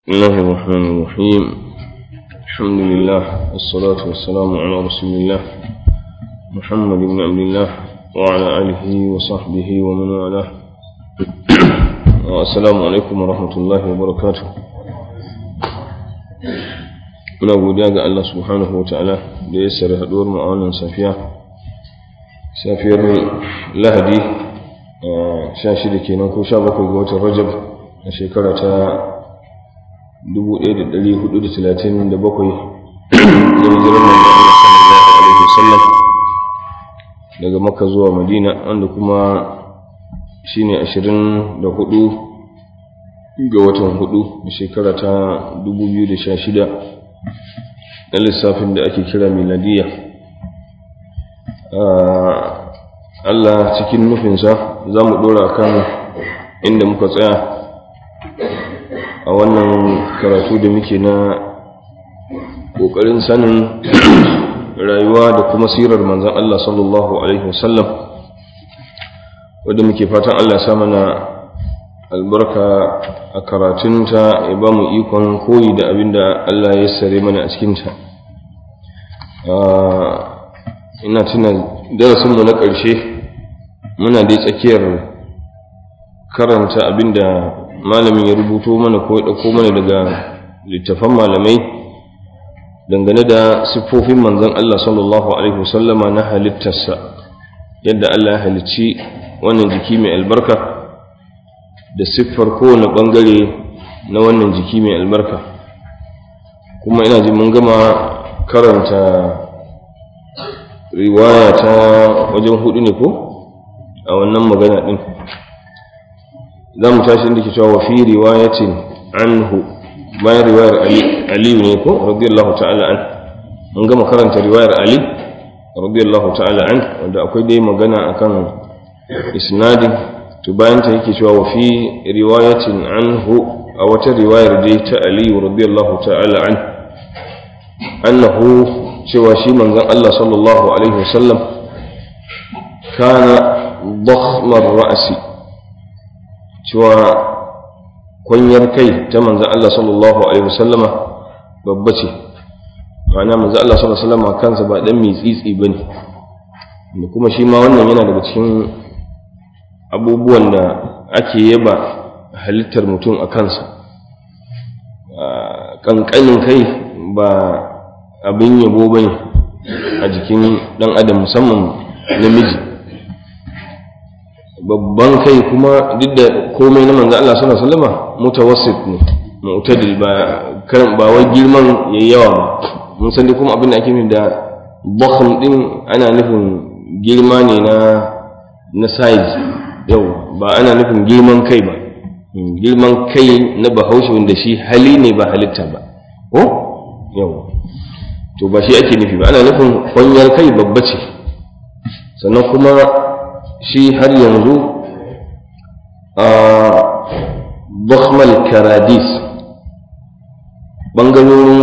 بسم الله الرحمن الرحيم الحمد لله والصلاة والسلام على رسول الله محمد بن عبد الله وعلى آله وصحبه ومن والاه السلام عليكم ورحمة الله وبركاته muna godiya ga Allah subhanahu wa ta'ala da ya sare haɗuwar mu a wannan safiya safiyar lahadi sha shida kenan ko sha bakwai ga watan rajab a shekara ta 1437 da hijirar manzon Allah sallallahu alaihi wasallam daga makka zuwa madina wanda kuma shine 24 ga watan hudu a shekara ta 2016 na lissafin da ake kira miladiya Allah cikin nufinsa za mu ɗora kan inda muka tsaya a wannan karatu da muke na ƙoƙarin sanin rayuwa da kuma sirar manzan Allah sallallahu Alaihi wasallam wadda muke fatan Allah ya mana albarka a karatunta ya ba mu ikon koyi da abin da Allah ya sare mana a cikinta ina tuna darasinmu na ƙarshe muna dai tsakiyar karanta abin da malamin ya rubuto mana ko ya ɗauko mana daga littafan malamai dangane da siffofin manzon Allah sallallahu alaihi wasallama na halittarsa yadda Allah ya halicci wannan jiki mai albarka da siffar kowane ɓangare na wannan jiki mai albarka kuma ina ji mun gama karanta riwaya ta wajen hudu ne ko a wannan magana ɗin za mu tashi inda ke cewa fi riwayatin anhu bayan riwayar aliyu ne ko radiyallahu ta'ala an mun gama karanta riwayar ali radiyallahu ta'ala an wanda akwai dai magana akan isnadin to bayan ta yake cewa wa fi riwayatin anhu a wata riwayar dai ta Ali radiyallahu ta'ala an annahu cewa shi manzon Allah sallallahu alaihi wasallam kana dakhmar ra'si cewa kwanyar kai ta manzon Allah sallallahu alaihi wasallama babba ce ma'ana manzon Allah sallallahu alaihi wasallama kansa ba dan mitsitsi bane kuma shi ma wannan yana daga cikin abubuwan da ake yaba halittar mutum a kansa ƙanƙanin kai ba abin yabo ba ne a jikin ɗan adam musamman namiji babban kai kuma duk da komai na manzo Allah sallallahu alaihi wasallam mutawassit ne mu'tadil ba kan ba wai girman yayi yawa ba mun san dai kuma abin da ake nufi da bakhm din ana nufin girma ne na na size yau ba ana nufin girman kai ba girman kai na bahaushe wanda shi hali ne ba halitta ba ko yau to ba shi ake nufi ba ana nufin kwanyar kai babba ce sannan kuma shi har yanzu a bakhmal karadis ɓangarorin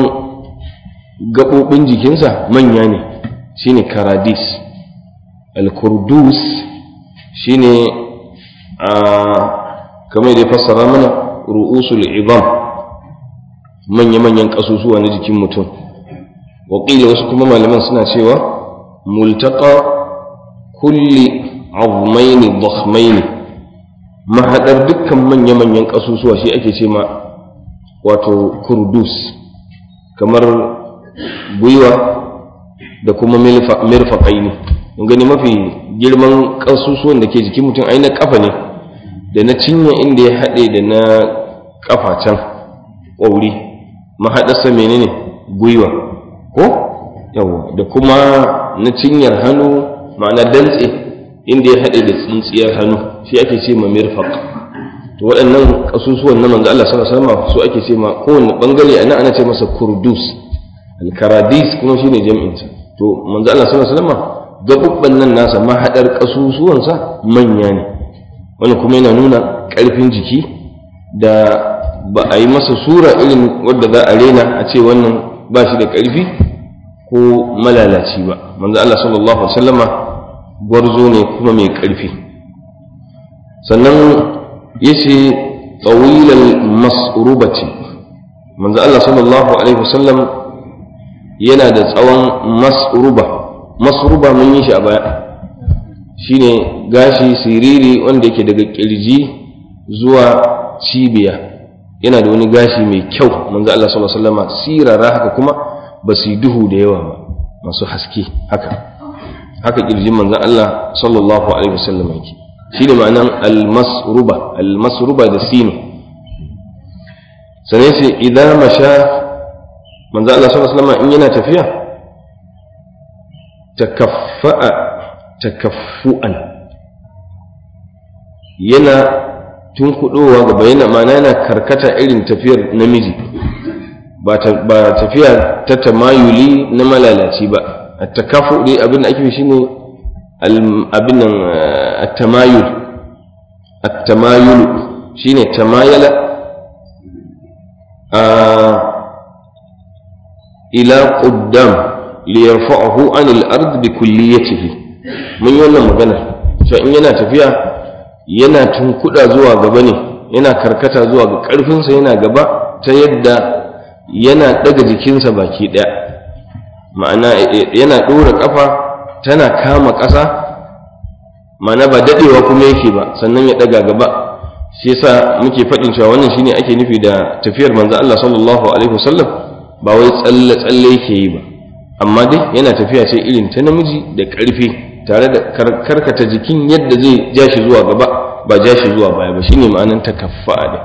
gaɓoɓin jikinsa manya ne shine karadis al-kurdus shine a kamar da ya fassara mana ru'usul izam manya-manyan ƙasusuwa na jikin mutum waƙila wasu kuma malaman suna cewa multaka kulli azmaini dakhmaini mahaɗar dukkan manya-manyan ƙasusuwa shi ake ce ma wato kurdus kamar gwiwa da kuma mirfaƙaini gani mafi girman ƙasusuwan da ke jikin mutum ai na ƙafa ne da na cinya inda ya haɗe da na ƙafa can ƙwauri mahaɗarsa menene gwiwa ko yawa da kuma na cinyar hannu ma'ana dantse inda ya haɗe da tsintsiyar hannu shi ake ce ma mirfaq to waɗannan ƙasusuwan na manzo Allah sallallahu alaihi wasallam su ake ce ma kowanne bangare ana ana ce masa kurdus al-karadis kuma shine jami'in sa to manzo Allah sallallahu alaihi wasallam gabubban nan nasa mahaɗar ƙasusuwansa manya ne wani kuma yana nuna ƙarfin jiki da ba a yi masa sura irin wadda za a rena a ce wannan ba shi da ƙarfi ko malalaci ba manzo Allah sallallahu alaihi wasallama gwarzo ne kuma mai ƙarfi sannan yace tawilal masrubati manzo Allah sallallahu alaihi wasallam yana da tsawon masruba masruba mun yi shi a baya shine gashi siriri wanda yake daga kirji zuwa cibiya yana da wani gashi mai kyau manzo Allah sallallahu alaihi wasallam sirara haka kuma ba su duhu da yawa ba masu haske haka haka kirjin manzo Allah sallallahu alaihi wasallam yake shine ma'anan al-masruba al-masruba da sinu sanai sai idan masha manzo Allah sallallahu alaihi wasallam in yana tafiya takaffa'a takaffu'an yana tunkuɗowa gaba yana mana yana karkata irin tafiyar namiji ba tafiya ta tamayuli na malalaci ba a takafu dai abin da ake shi ne abin nan at-tamayul at-tamayul shine tamayala a ila quddam liyarfa'ahu anil ard bi kulliyatihi mun yi wannan magana cewa in yana tafiya yana tunkuɗa zuwa gaba ne yana karkata zuwa ga ƙarfinsa yana gaba ta yadda yana ɗaga jikinsa baki ɗaya ma'ana yana ɗora ƙafa tana kama ƙasa ma'ana ba daɗewa kuma yake ba sannan ya ɗaga gaba shi yasa muke faɗin cewa wannan shine ake nufi da tafiyar manzo Allah sallallahu alaihi wasallam ba wai tsalle tsalle yake yi ba amma dai yana tafiya ce irin ta namiji da ƙarfi tare da karkata jikin yadda zai ja shi zuwa gaba ba ja shi zuwa baya ba shine ma'anan takaffa'a ne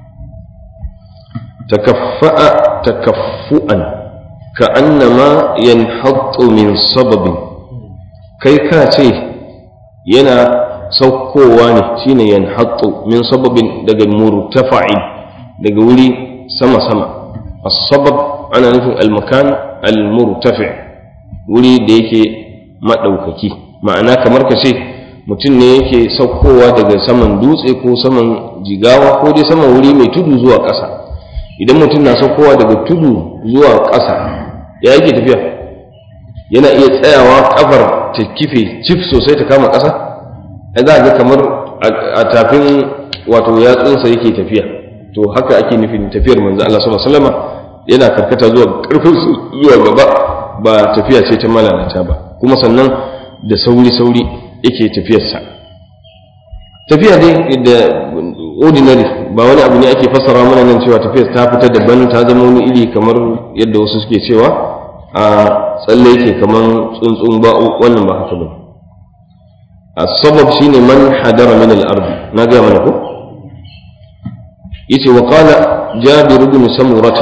takaffa'a takaffu'an ka annama yanhattu min sababin kai ka ce yana saukowa ne shine yanhattu min sababin daga murtafa'in daga wuri sama sama as-sabab ana nufin al-makan al-murtafi' wuri da yake madaukaki ma'ana kamar ka ce mutum ne yake saukowa daga saman dutse ko saman jigawa ko dai saman wuri mai tudu zuwa ƙasa idan mutum na saukowa daga tudu zuwa ƙasa ya yake tafiya yana iya tsayawa kafar ta kife cif sosai ta kama ƙasa ai za ga kamar a tafin wato yatsunsa yake tafiya to haka ake nufin tafiyar manzo Allah sallallahu alaihi wasallam yana karkata zuwa karfin zuwa gaba ba tafiya ce ta malalata ba kuma sannan da sauri-sauri yake tafiyarsa tafiya dai da ordinary ba wani abu ne ake fassara mana nan cewa tafiyar ta fita daban ta zama wani iri kamar yadda wasu suke cewa a tsalle yake kamar tsuntsun ba wannan ba haka ba السبب شيني من حدر من الأرض نجا منه يتي وقال جابر بن سمرة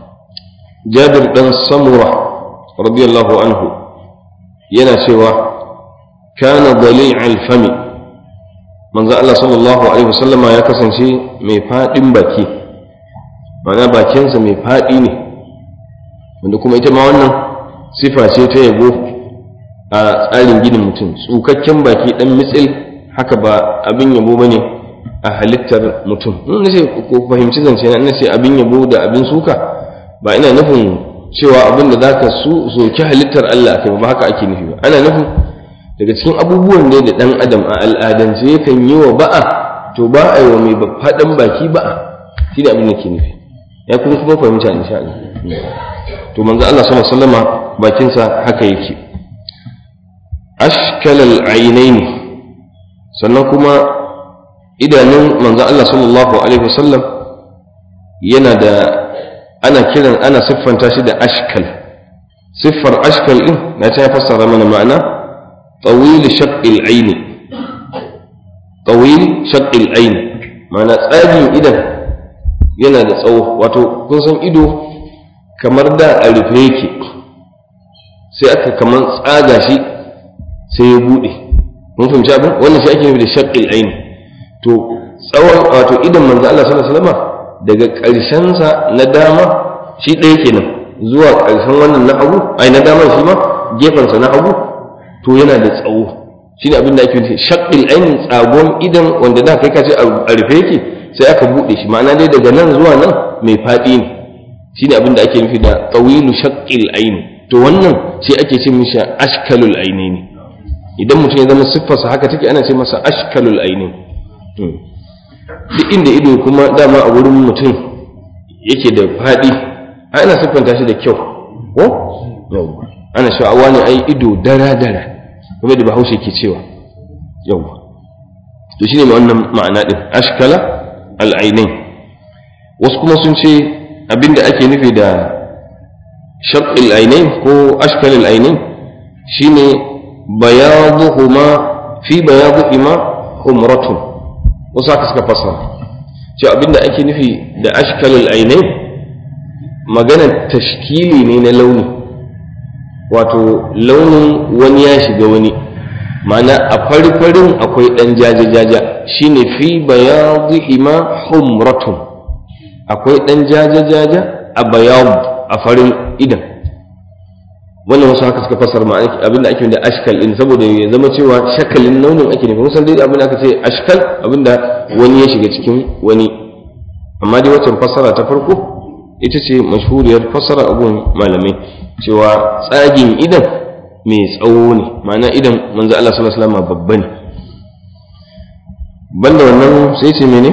جابر بن سمرة رضي الله عنه ينا سوى كان ضليع الفم من ذا الله صلى الله عليه وسلم يا كسن شيء مفاد باكي معناه باكينسا مفادي ne wanda kuma ita ma wannan sifa ce ta yabo a tsarin ginin mutum tsukakken baki dan mitsil haka ba abin yabo ba ne a halittar mutum in na ce ko fahimci zance na ina ce abin yabo da abin suka ba ina nufin cewa abin da za ka soki halittar Allah kai ba haka ake nufi ba ana nufin daga cikin abubuwan ne da dan adam a al'adance yakan yi wa ba'a to ba a yi wa mai faɗan baki ba'a shi da abin da ke nufi ya kuma kuma fahimta insha Allah to manzo Allah sallallahu alaihi wasallama bakinsa haka yake ashkalal ainaini sannan kuma idanun manzo Allah sallallahu alaihi wasallam yana da ana kiran ana siffanta shi da ashkal siffar ashkal din na ta fassara mana ma'ana tawil shaqqil aini tawil shaqqil aini ma'ana tsagin idan yana da tsawo wato kun san ido kamar da a rufe yake sai aka kamar tsaga shi sai ya buɗe mun fahimci abin wannan shi ake nufi da shaqqil aini to tsawon wato idan manzo Allah sallallahu alaihi wasallam daga ƙarshen sa na dama shi ɗaya kenan zuwa ƙarshen wannan na hagu ai na dama shi ma gefen sa na hagu to yana da tsawo shine abin da ake nufi shaqqil aini tsagon idan wanda da kai ka ce a rufe yake sai aka buɗe shi ma'ana dai daga nan zuwa nan mai faɗi ne shine abin da ake nufi da tawilu shaqqil aini to wannan shi ake ce mishi ashkalul ainaini idan mutum ya zama siffarsa haka take ana ce masa ashkalul aini duk inda ido kuma dama a wurin mutum yake da faɗi a ina siffanta shi da kyau ko yau ana sha'awa ne ai ido dara dara kuma da bahaushe ke cewa yau to shine mai wannan ma'ana din ashkala al'ainain wasu kuma sun ce abinda ake nufi da shaqqil ainain ko ashkal al'ainain shine bayaduhuma fi bayaduhuma humratun wasu haka suka fassara cewa abinda ake nufi da ashkal al'ainain maganar tashkili ne na launi wato launin wani ya shiga wani ma'ana a fari-farin akwai ɗan jaja-jaja shine fi bayadihima humratun akwai ɗan jaja-jaja a bayad a farin idan wannan wasu haka suka fasar ma abinda ake da ashkal in saboda ya zama cewa shakalin launin ake nufi musan dai abinda aka ce ashkal abinda wani ya shiga cikin wani amma dai waccan fassara ta farko ita ce mashhuriyar fassara abun malamai cewa tsagin idan mai tsawo ne ma'ana idan manzo Allah sallallahu alaihi wasallam babba ne banda wannan sai ce mene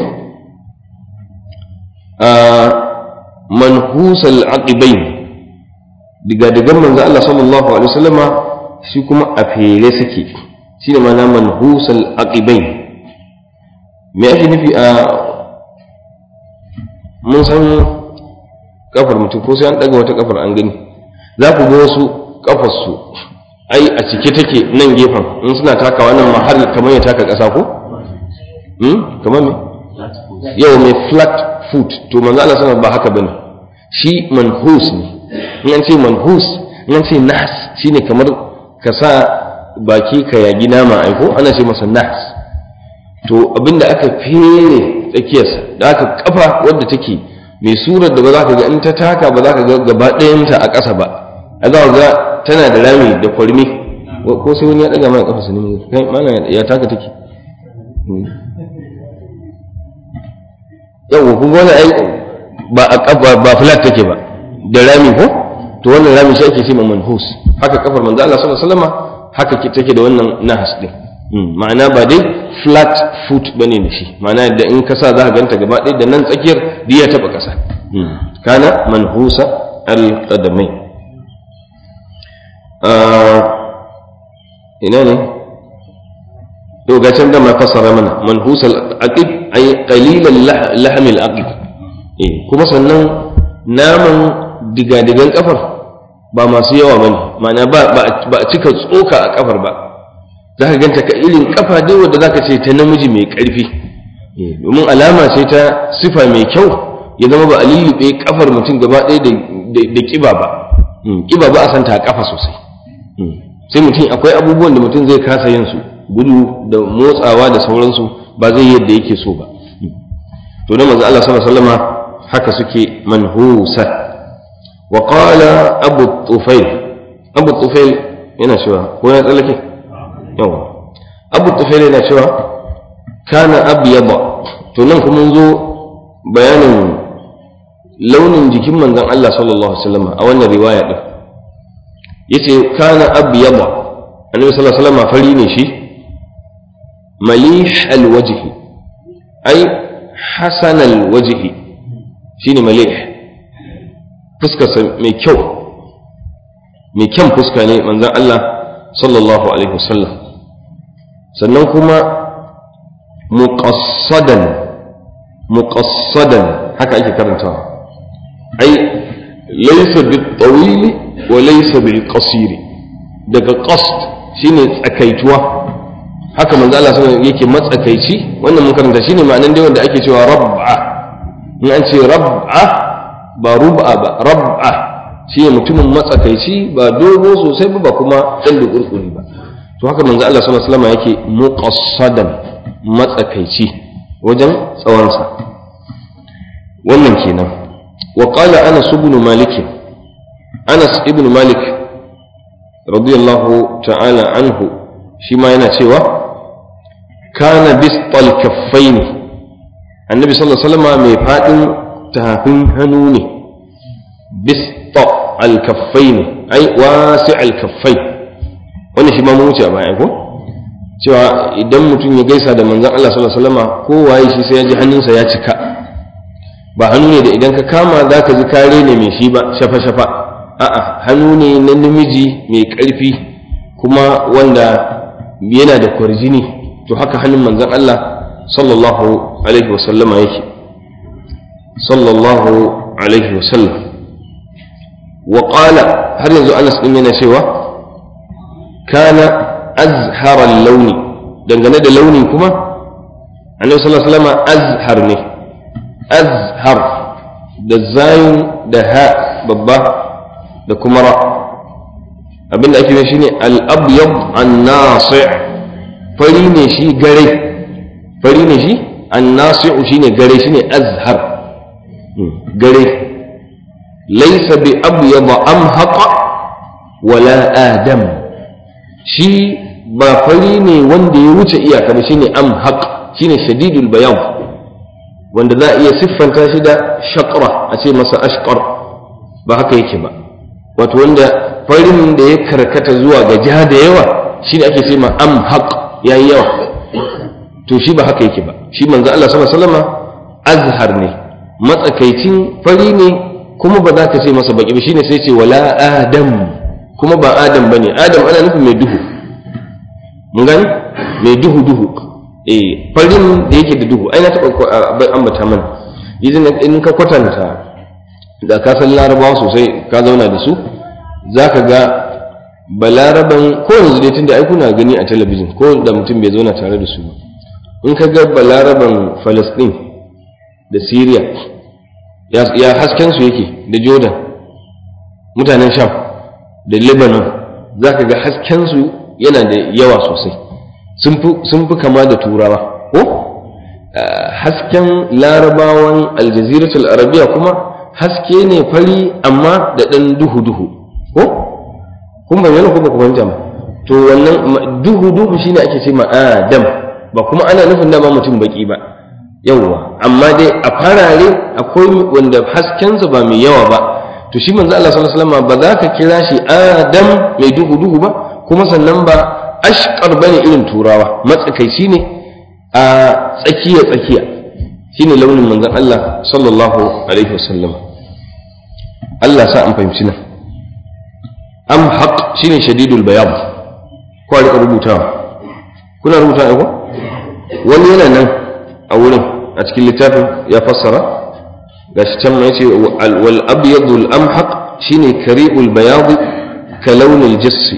a manhusal aqibain diga digan manzo Allah sallallahu alaihi wasallama shi kuma a fere sake shine ma'ana manhusal aqibain me ake nufi a mun san kafar mutum ko sai an daga wata kafar an gani za ku ga wasu kafarsu ai a cike take nan gefen in suna takawa nan ma har kamar ya taka ƙasa ko kamar me yau mai flat foot to manzo Allah sallallahu ba haka bane shi manhus ne in an ce manhus in an ce nas shine kamar ka sa baki ka yagi nama aiko ana ce masa nas to abinda aka fere tsakiyarsa da aka kafa wadda take mai surar da ba za ka ga in ta taka ba za ka ga gaba ɗayanta a ƙasa ba a za ga tana da rami da kwarmi ko sai wani ya ɗaga mana ƙafa ne kai mana ya taka take yau kun ga wani ai ba a ƙafa ba flat take ba da rami ko to wannan rami shi ake ce ma manhus haka kafar manzo Allah sallallahu alaihi wasallam haka take da wannan nahas din ma'ana ba dai flat foot bane da shi ma'ana da in ka sa za ka ganta gaba ɗaya da nan tsakiyar duk ya taɓa ƙasa kana manhusa alƙadamai ina ne to ga can da ma fassara mana manhusa aqib ay qalilan lahm al-aqib eh kuma sannan naman digadigan kafar ba masu yawa bane ma'ana ba ba a cika tsoka a kafar ba za ka ganta ka irin kafa dai wadda za ka ce ta namiji mai ƙarfi domin alama ce ta sifa mai kyau ya zama ba a lullube kafar mutum gaba ɗaya da ƙiba ba ƙiba ba a santa a kafa sosai sai mutum akwai abubuwan da mutum zai kasa yin su gudu da motsawa da sauransu ba zai yadda yake so ba to da manzo Allah sallallahu alaihi wasallama haka suke manhusa wa qala abu tufail abu tufail yana cewa ko ya tsallake yawa abu tufail yana cewa kana abyada to nan kuma zo bayanin launin jikin manzon Allah sallallahu alaihi wasallam a wannan riwaya din yace kana abyada annabi sallallahu alaihi wasallam fari ne shi malih alwajh ai hasan alwajh shine malih fuskarsa mai kyau mai kyan fuska ne manzon Allah sallallahu alaihi wasallam sannan kuma muqassadan muqassadan haka ake karantawa ai laysa bil tawil wa laysa bil qasir daga qasd shine tsakaituwa haka manzo Allah sallallahu yake matsakaici wannan mun karanta shine ma'anan dai wanda ake cewa rab'a in an ce rab'a ba rub'a ba rab'a shine mutumin matsakaici ba dogo sosai ba ba kuma dan da kurkuri ba to haka manzo Allah sallallahu alaihi wasallam yake muqassadan matsakaici wajen tsawonsa wannan kenan wa qala anas ibn malik anas ibn malik radiyallahu ta'ala anhu shi ma yana cewa kana bistal kaffaini annabi sallallahu alaihi wasallam mai fadin tafin hannu ne bista al kaffaini ai wasi al kaffai wannan shi ma mun wuce a baya ko cewa idan mutum ya gaisa da manzon Allah sallallahu alaihi wasallam ko waye shi sai ya ji hannunsa ya cika ba hannu ne da idan ka kama za ka ji kare ne mai shi ba shafa-shafa a'a hannu ne na namiji mai ƙarfi kuma wanda yana da kwarjini to haka hannun manzon Allah sallallahu alaihi wasallama yake sallallahu alaihi wasallam wa qala har yanzu Anas din yana cewa kana azharal launi dangane da launi kuma annabi sallallahu alaihi wasallam azhar ne azhar da zayin da ha babba da kuma ra abinda ake yi shine al-abyad an-nasi' fari ne shi gare fari ne shi an-nasi' shine gare shine azhar gare laysa bi abyad amhaq wala adam shi ba fari ne wanda ya wuce iyaka ba shine amhaq shine shadidul bayan wanda za a iya siffanta shi da shaqra a ce masa ashqar ba haka yake ba wato wanda farin da ya karkata zuwa ga jiha da yawa shi ne ake ce ma amhaq yayi yawa to shi ba haka yake ba shi manzo Allah sallallahu alaihi wasallam azhar ne matsakaicin fari ne kuma ba za ka ce masa baki ba shine sai ce wala adam kuma ba adam bane adam ana nufin mai duhu mun gani mai duhu duhu eh farin da yake da duhu ai na taɓa ambata mana idan in ka kwatanta da ka san larabawa sosai ka zauna da su za ka ga balaraban ko yanzu dai tunda ai kuna gani a talabijin ko da mutum bai zauna tare da su ba in ka ga balaraban falastin da syria ya hasken su yake da jordan mutanen sham da lebanon za ka ga hasken su yana da yawa sosai sun fi kama da turawa ko hasken larabawan aljaziratul arabiya kuma haske ne fari amma da ɗan duhu-duhu ko kun bayyana ko ba ku fahimta ba to wannan duhu-duhu shine ake ce ma adam ba kuma ana nufin dama mutum baki ba yawwa amma dai a farare akwai wanda haskensa ba mai yawa ba to shi manzo Allah sallallahu alaihi wasallam ba za ka kira shi adam mai duhu-duhu ba kuma sannan ba ashqar bane irin turawa matsakaici ne a tsakiya tsakiya shine launin manzon Allah sallallahu alaihi wasallam Allah sa an fahimci nan am haq shine shadidul bayan ko rika rubutawa kuna rubuta ko wani yana nan a wurin a cikin littafin ya fassara gashi can mai ce wal abyadul amhaq shine kari'ul bayad ka launil jassi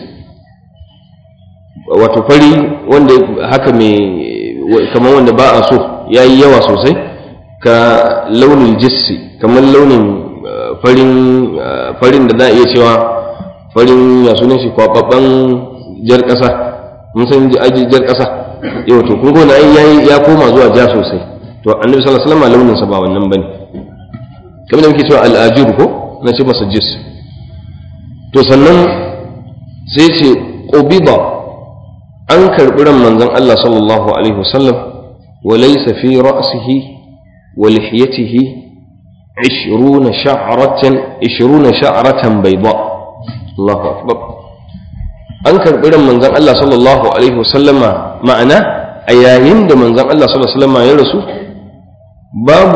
wato fari wanda haka mai kamar wanda ba a so yayi yawa sosai ka launin jissi kamar launin farin farin da za a iya cewa farin ya sunan shi kwababban jar ƙasa mun san aji jar ƙasa yau to kun gona ai ya koma zuwa ja sosai to annabi sallallahu alaihi wasallam launin sa ba wannan bane kamar da muke cewa al-ajir ko na ce masa jis to sannan sai ce qubida an karbi ran manzon Allah sallallahu alaihi wasallam wa laysa fi ra'sihi ولحيته عشرون شعرة عشرون شعرة بيضاء الله أكبر أنكر بلا من زن الله صلى الله عليه وسلم معنا أياين دا من زن الله صلى الله عليه وسلم يرسو باب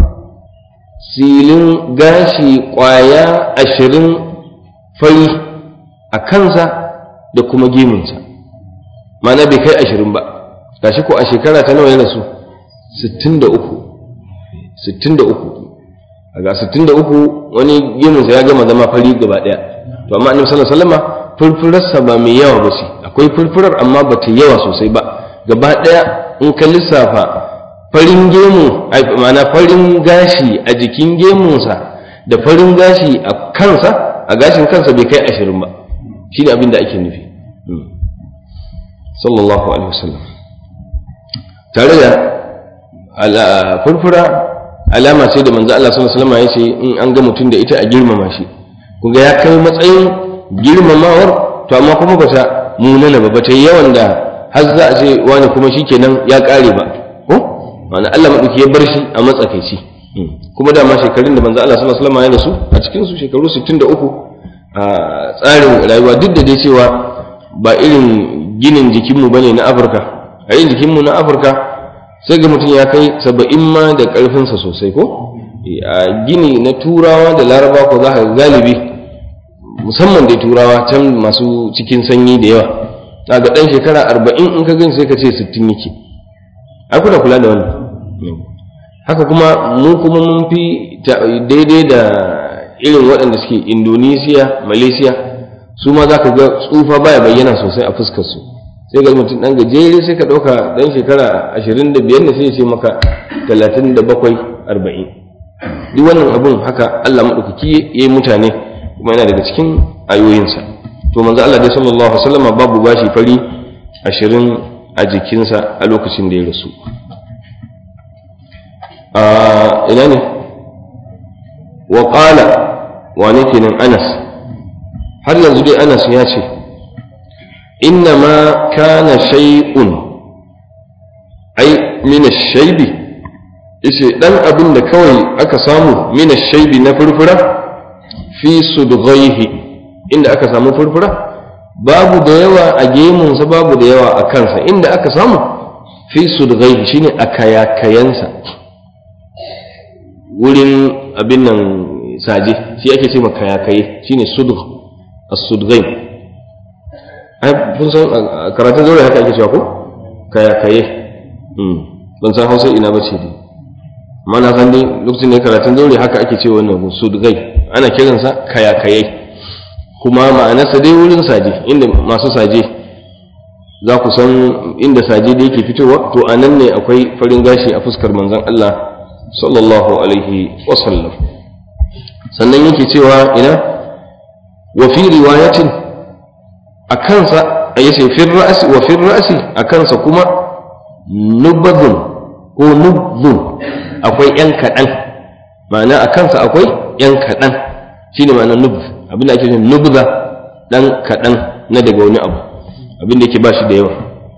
silin gashi ƙwaya ashirin fari a kansa da kuma gemunsa mana bai kai ashirin ba gashi ko a shekara ta nawa ya rasu sittin da uku 63 ga 63 wani gemunsa ya gama zama fari gaba daya to amma annabi sallallahu alaihi wasallam furfurarsa ba mai yawa ba ce akwai furfurar amma ba ta yawa sosai ba gaba daya in ka lissafa farin gemu ma'ana farin gashi a jikin gemunsa da farin gashi a kansa a gashin kansa bai kai ashirin ba shi ne abin da ake nufi sallallahu alaihi wasallam tare da furfura alama ce da manzo Allah sallallahu alaihi wasallam ya ce in an ga mutum da ita a girmama shi kuga ya kai matsayin girmamawar to amma kuma bata munana ba bata yawan da har za a ce wani kuma shikenan ya kare ba ko wani Allah madauki ya bar shi a matsakaici kuma da ma shekarun da manzo Allah sallallahu alaihi wasallam ya rasu a cikin su shekaru 63 a tsarin rayuwa duk da dai cewa ba irin ginin jikinmu bane na Afirka a irin jikinmu na Afirka sai ga mutum ya kai saba'in ma da ƙarfinsa sosai ko a gini na turawa da laraba ko za ka galibi musamman dai turawa can masu cikin sanyi da yawa ga ɗan shekara arba'in in ka gani sai ka ce sittin yake ai kuna kula da wannan haka kuma mu kuma mun fi daidai da irin waɗanda suke indonesiya malaysia su ma za ka ga tsufa baya bayyana sosai a fuskar su sai ga mutum ɗan gajere sai ka ɗauka ɗan shekara ashirin da biyar ne sai ya ce maka talatin da bakwai arba'in duk wannan abun haka allah maɗaukaki ya yi mutane kuma yana daga cikin ayoyinsa to manzo allah dai sallallahu alaihi wasallam babu bashi fari ashirin a jikinsa a lokacin da ya rasu ina ne wa ƙala wane kenan anas har yanzu dai anas ya ce inna ma kana shay'un ai mina shaibi ishe dan abin da kawai aka samu mina shaibi na furfura fi sudghaihi inda aka samu furfura babu da yawa a gemunsa babu da yawa a kansa inda aka samu fi sudghaihi shine a kayakayansa wurin abin nan saje shi ake ce kayakaye shine sudg as-sudghain ai kun san karatun zaure haka ake cewa ko kayakaye ban san hausa ina ba ce dai amma na san dai lokacin da karatun zaure haka ake cewa wannan sudgai ana kiransa kayakaye kuma ma'anarsa dai wurin saje inda masu saje za ku san inda saje da yake fitowa to a nan ne akwai farin gashi a fuskar manzon Allah sallallahu alaihi wasallam sannan yake cewa ina wa fi riwayatin a kansa a yace fi ra'si wa fi ra'si a kansa kuma nubadun ko nubdun akwai yan kaɗan ma'ana a kansa akwai yan kaɗan shine ma'ana nub abin da ake cewa nubza dan kaɗan na daga wani abu abin da yake ba shi da yawa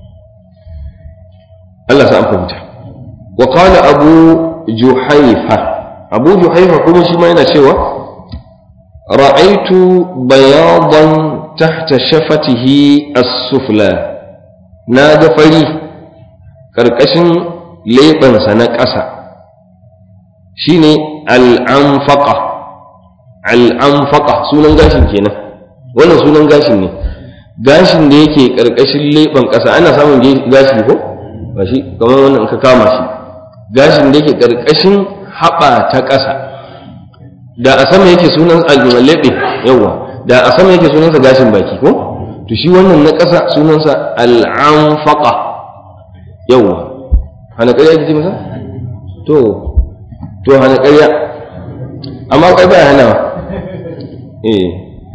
Allah sa an fahimta wa qala abu juhaifa abu juhaifa kuma shi ma yana cewa ra'aitu bayadan tahta shafatihi as-sufla na ga fari karkashin leɓensa na ƙasa shine al'amfaqa al'amfaqa sunan gashin kenan wannan sunan gashin ne gashin da yake karkashin leɓen ƙasa ana samun gashi ko ba shi kamar wannan ka kama shi gashin da yake ƙarƙashin haɓa ta ƙasa da a sama yake sunan leɓe yawa da a sama yake sunansa gashin baki ko to shi wannan na ƙasa sunansa al'amfaqa yawa hana ƙarya ake ce masa to to hana ƙarya amma kai baya hanawa eh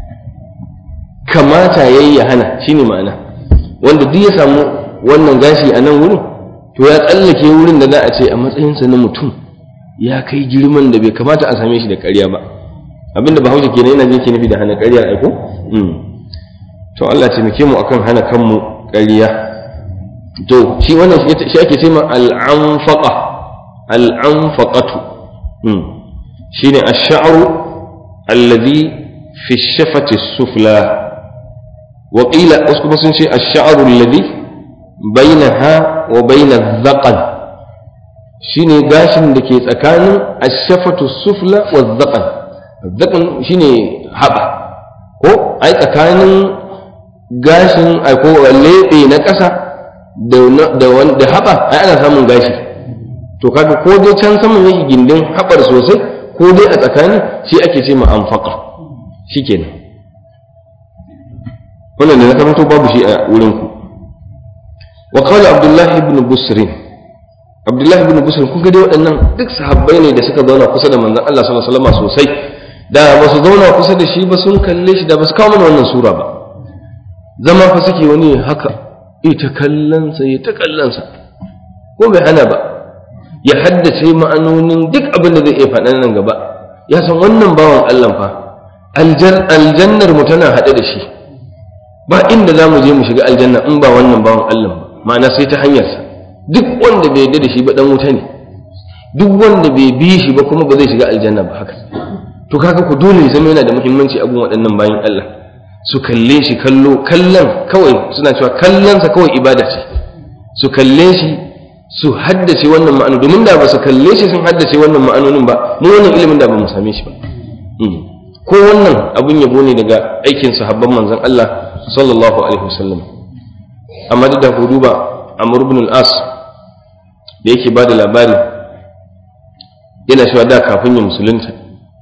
kamata yayi ya hana shine ma'ana wanda duk ya samu wannan gashi a nan wurin to ya tsallake wurin da za a ce a matsayinsa na mutum ya kai girman da bai kamata a same shi da ƙarya ba abinda bahaushe kenan yana jin ke nufi da hana ƙarya aiko to Allah taimake mu akan hana kanmu ƙarya to shi wannan shi ake ce ma al'anfaqa al'anfaqatu shine ash-sha'ru alladhi fi shafati sufla wa qila wasu kuma sun ce ash-sha'ru alladhi bainaha wa baina dhaqan shine gashin da ke tsakanin ashafatu sufla wa dhaqan dhaqan shine haba ko ai tsakanin gashin ai ko lebe na ƙasa da da wanda haba ai ana samun gashi to kaga ko dai can saman yake gindin habar sosai ko dai a tsakani shi ake ce ma anfaqa shikenan wannan ne na karanto babu shi a wurin ku وقال عبد الله بن بسر عبد الله بن بسر kun ga dai waɗannan duk sahabbai ne da suka zauna kusa da manzon Allah sallallahu alaihi wasallam sosai da ba su zauna kusa da shi ba sun kalle shi da ba su kawo mana wannan sura ba zama fa suke wani haka ita kallansa ya ta kallansa ko bai hana ba ya haddace ma'anonin duk abin da zai iya faɗa nan gaba ya san wannan bawan Allah fa aljannar mu tana haɗe da shi ba inda za mu je mu shiga aljanna in ba wannan bawan Allah ba ma'ana sai ta hanyarsa duk wanda bai yarda da shi ba dan wuta ne duk wanda bai bi shi ba kuma ba zai shiga aljanna ba haka to kaga ku dole ya zama yana da muhimmanci abun waɗannan bayan Allah su kalle shi kallo kallon kawai suna cewa kallonsa kawai ibada ce su kalle shi su haddace wannan ma'anu domin da ba su kalle shi sun haddace wannan ma'anonin ba mu wannan ilimin da ba mu same shi ba ko wannan abun yabo ne daga aikin sahabban manzon Allah sallallahu alaihi wasallam amma da ku duba Amr ibn al-As da yake bada labari yana cewa da kafin ya musulunta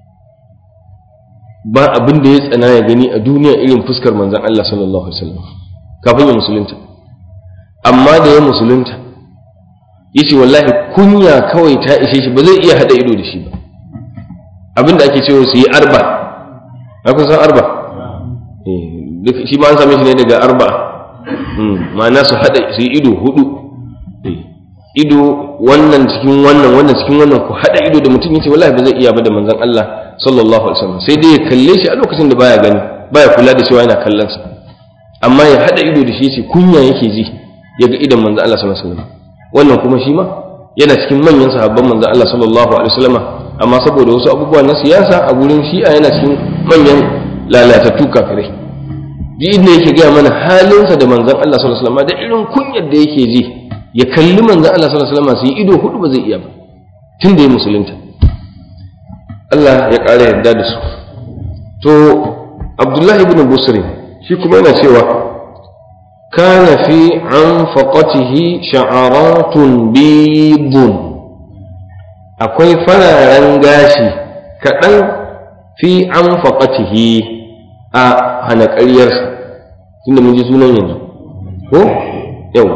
ba abin da ya tsana ya gani a duniya irin fuskar manzon Allah sallallahu alaihi wasallam kafin ya musulunta amma da ya musulunta yace wallahi kunya kawai ta ishe shi ba zai iya hada ido da shi ba abinda ake cewa su yi arba a kun san arba shi ma an same shi ne daga arba ma'ana su hada su yi ido hudu ido wannan cikin wannan wannan cikin wannan ku hada ido da mutum yace wallahi ba zai iya ba da manzon Allah sallallahu alaihi wasallam sai dai ya kalle shi a lokacin da baya gani baya kula da cewa yana kallon sa amma ya hada ido da shi yace kunya yake ji ya ga idan manzon Allah sallallahu alaihi wasallam wannan kuma shi ma yana cikin manyan sahabban manzon Allah sallallahu alaihi wasallam amma saboda wasu abubuwa na siyasa a gurin shi'a yana cikin manyan lalatattu kafirai ji inda yake gaya mana halinsa da manzon Allah sallallahu alaihi wasallam da irin kunyar da yake ji ya kalli manzon Allah sallallahu alaihi wasallam su yi ido hudu ba zai iya ba tun da ya musulunta Allah ya ƙara yarda da su to Abdullahi ibn Busri shi kuma yana cewa kana fi anfaqatihi sha'aratun bidun akwai fararen gashi kaɗan fi anfaqatihi a hana ƙaryarsa tunda mun ji sunan yanzu ko yau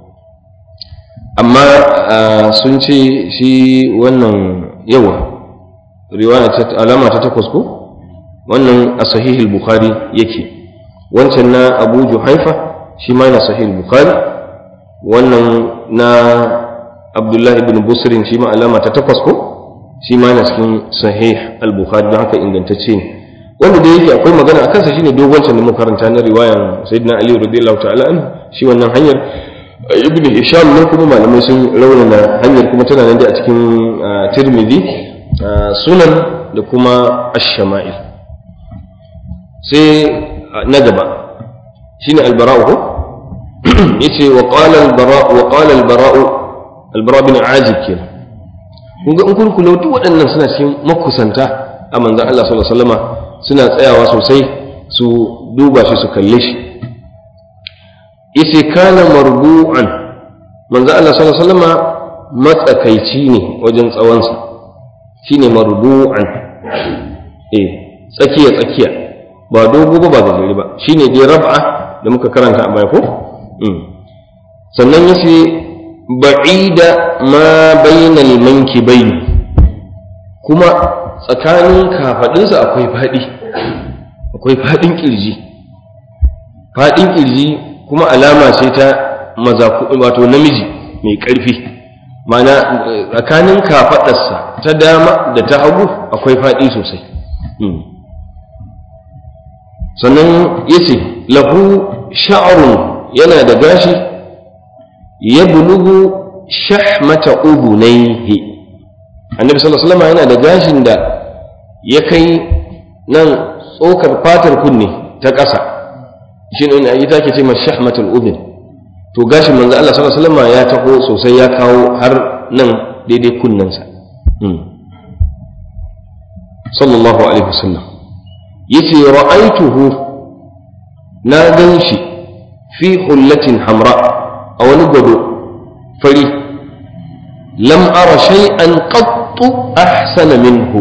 amma sun ce shi wannan yawa riwaya ta alama ta takwas ko wannan a sahihul bukhari yake wancan na abu juhaifa shi ma na sahihul bukhari wannan na abdullahi ibn busrin shi ma alama ta takwas ko shi ma na cikin sahih al-bukhari don haka ingantacce ne wanda da yake akwai magana a kansa shine dogon can da muka karanta na riwayan sayyidina ali radiyallahu ta'ala an shi wannan hanyar ibn hisham ne kuma malamai sun raunana hanyar kuma tana nan da a cikin tirmidhi sunan da kuma ash-shama'il sai na gaba shine al-bara'u ko yace wa qala al-bara'u wa qala al-bara'u al-bara' bin azib kenan kun ga in kun kula duk waɗannan suna cikin makusanta a manzon Allah sallallahu alaihi wasallama suna tsayawa sosai su duba shi su kalle shi yace kana marbu'an manzo Allah sallallahu alaihi wasallam matsakaici ne wajen tsawonsa shine marbu'an eh tsakiya tsakiya ba dogo ba ba gajeri ba shine dai rab'a da muka karanta a baya ko sannan yace ba'ida ma bainal mankibaini kuma tsakanin kafadinsa akwai fadi akwai fadin kirji fadin kirji kuma alama ce ta maza wato namiji mai ƙarfi mana tsakanin kafaɗarsa ta dama da ta hagu akwai faɗi sosai sannan ya ce lahu sha'arun yana da gashi ya bulugu shahmata udunaihi annabi sallallahu alaihi yana da gashin da ya kai nan tsokar fatar kunne ta ƙasa shi ne ayi take ce ma shahmatul udhun to gashin manzo Allah sallallahu alaihi wasallam ya taho sosai ya kawo har nan daidai kunnensa sallallahu alaihi wasallam yace ra'aituhu na ganshi fi hullatin hamra a wani gado fari lam ara shay'an qattu ahsana minhu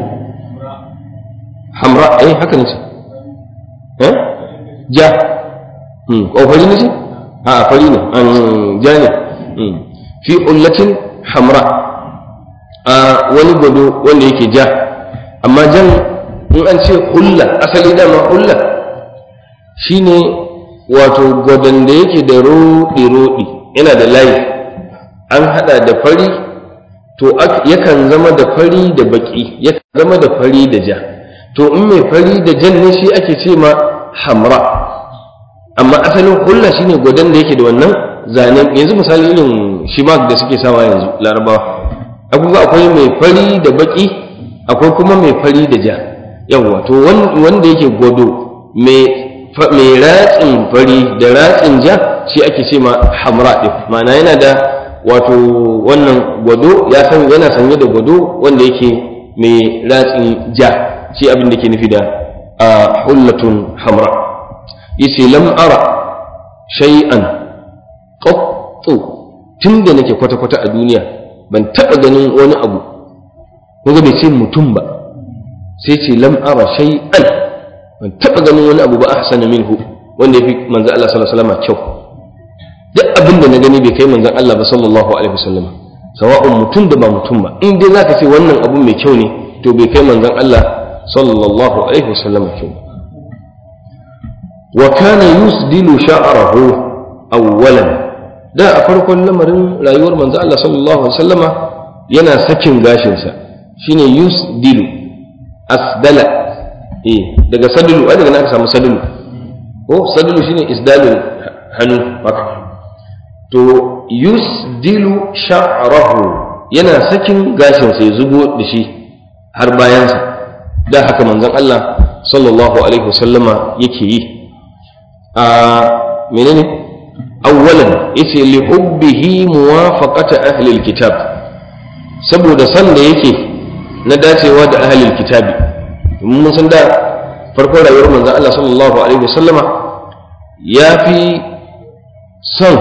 hamra eh haka ne eh ja ko fari ne a fari ne an ja ne fi ullatin hamra a wani gwado wanda yake ja amma jan in an ce hulla asali dama hulla shine wato gwadon da yake da roɗi-roɗi yana da layi an haɗa da fari to yakan zama da fari da baƙi yakan zama da fari da ja to in mai fari da jan ne shi ake ce ma hamra amma asalin hulla shine gwadon da yake da wannan zanen yanzu misali irin shimak da suke sawa yanzu larabawa abubuwa akwai mai fari da baki akwai kuma mai fari da ja yawwa to wanda yake gwado mai ratsin fari da ratsin ja shi ake ce ma hamra ɗin ma'ana yana da wato wannan gwado ya san yana sanye da gwado wanda yake mai ratsin ja shi abin da ke nufi da a hullatun hamra yace lam ara shay'an qattu tunda nake kwata kwata a duniya ban taba ganin wani abu kuma bai ce mutum ba sai ce lam ara shay'an ban taba ganin wani abu ba ahsana minhu wanda yafi manzo Allah sallallahu alaihi wasallam kyau duk abin da na gani bai kai manzon Allah ba sallallahu alaihi wasallam sawa'un mutum da ba mutum ba in dai zaka ce wannan abu mai kyau ne to bai kai manzon Allah sallallahu alaihi wasallam kyau wa kana yusdilu sha'rahu awwalan da a farkon lamarin rayuwar manzon Allah sallallahu alaihi wasallama yana sakin gashin sa shine yusdilu asdala eh daga sadulu ai daga nan aka samu sadulu ko sadulu shine isdalul hannu haka to yusdilu sha'rahu yana sakin gashin sai zubo da shi har bayansa da haka manzon Allah sallallahu alaihi wasallama yake yi a menene awwalan yace li hubbihi muwafaqata ahli alkitab saboda san da yake na dacewa da ahli alkitabi mun san da farkon rayuwar manzon Allah sallallahu alaihi wasallama ya fi son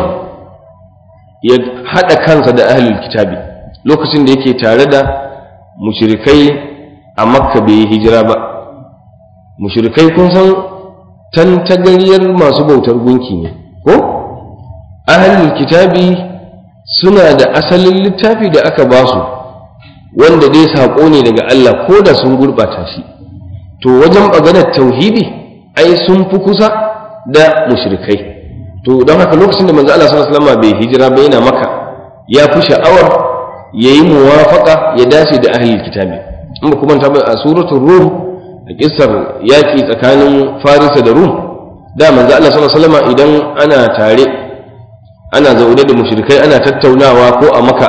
ya haɗa kansa da ahlul kitabi lokacin da yake tare da mushrikai a makka bai yi hijira ba mushrikai kun san tantagariyar masu bautar gunki ne ko ahlul kitabi suna da asalin littafi da aka ba su wanda dai saƙo ne daga Allah ko da sun gurɓata shi to wajen maganar tauhidi ai sun fi kusa da mushrikai to don haka lokacin da manzo Allah sallallahu alaihi wasallam bai hijira ba yana maka ya fi sha'awar yayi muwafaqa ya dace da ahlul kitabi in ba kuma ta a suratul rum a kissar yaki tsakanin farisa da rum da manzo Allah sallallahu alaihi wasallam idan ana tare ana zaune da mushrikai ana tattaunawa ko a maka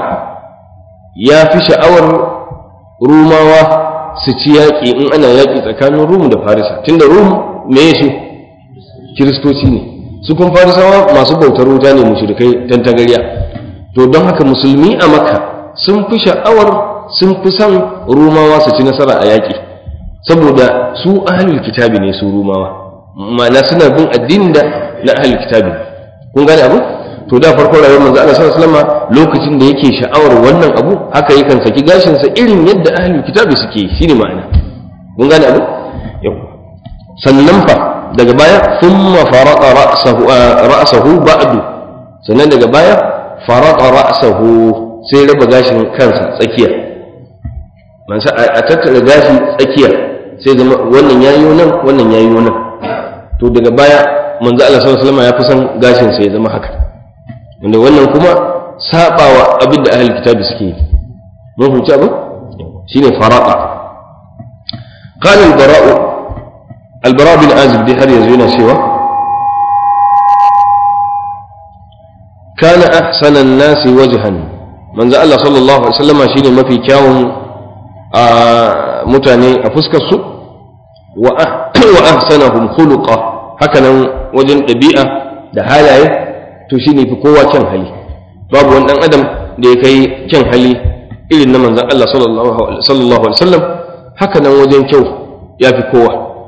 ya fi sha'awar rumawa su ci yaƙi in ana yaƙi tsakanin rum da farisa tunda rum me su kiristoci ne su kun farisawa masu bautar wuta ne mushrikai tantagariya to don haka musulmi a makka sun fi sha'awar sun fi son rumawa su ci nasara a yaƙi saboda su ahlul kitabi ne su rumawa ma'ana suna bin addinin da na ahlul kitabi kun gane abu to da farko rayuwar manzo Allah sallallahu alaihi wasallam lokacin da yake sha'awar wannan abu haka yakan saki gashin sa irin yadda ahlul kitabi suke shine ma'ana kun gane abu yau sannan fa daga baya thumma farata ra'sahu ra'sahu ba'du sannan daga baya farata ra'sahu sai raba gashin kansa tsakiya mansa a tattara gashi tsakiya sai zama wannan yayi nan wannan yayi nan to daga baya manzo Allah sallallahu alaihi wasallam ya fi son gashin sa ya zama haka wanda wannan kuma sabawa abin da ahlul kitabi suke yi mun huce abin shine farata qala al-bara'u albara bin azib dai har yanzu yana cewa kana ahsanan nasi wajhan manzo Allah sallallahu alaihi wasallam shine mafi kyawun mutane a fuskar su wa wa ahsanahum khuluqa hakanan wajen ɗabi'a da halaye to shine fi kowa kyan hali babu wani dan adam da ya kai kyan hali irin na manzon Allah sallallahu alaihi wasallam hakanan wajen kyau ya fi kowa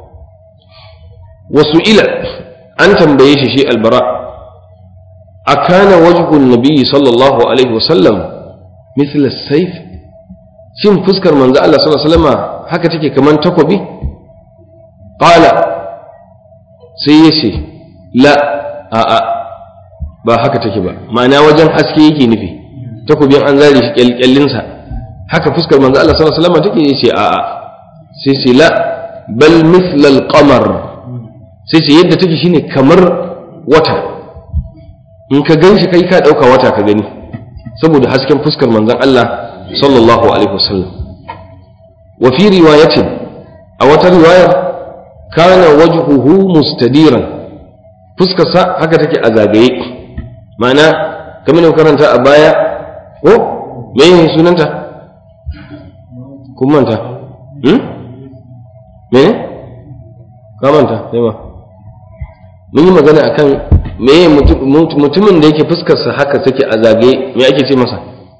wasu ila an tambaye shi shi albara a kana wajhun nabiyyi sallallahu alaihi wasallam mithla saif shin fuskar manzo Allah sallallahu alaihi wasallam haka take kaman takobi qala sai ya ce la a a ba haka take ba ma'ana wajen haske yake nufi takobin an zare shi kyalkyalinsa haka fuskar manzo Allah sallallahu alaihi wasallam take yace a a sai ce la bal mithla al-qamar sai ce yadda take shine kamar wata in ka gan shi kai ka ɗauka wata ka gani saboda hasken fuskar manzon Allah sallallahu alaihi wasallam wa fi riwayatin a wata riwayar kana wajhuhu mustadiran fuskar sa haka take a zagaye ma'ana kamar da karanta a baya ko me ne sunanta kun manta hmm? me ne ka manta sai ma mun yi magana akan me mutumin da yake fuskarsa haka take a zagaye me ake ce masa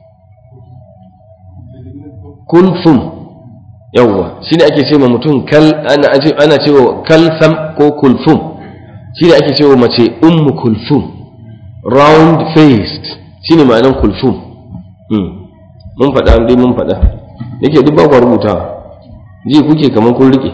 kulfum yawwa shi ne ake ce ma mutum kal ana cewa kalsam ko kulfum shi ne ake cewa mace ummu kulfum round faced shi ne ma'anar kulfum mun faɗa dai mun faɗa yake duk ba ku rubutawa ji kuke kamar kun rike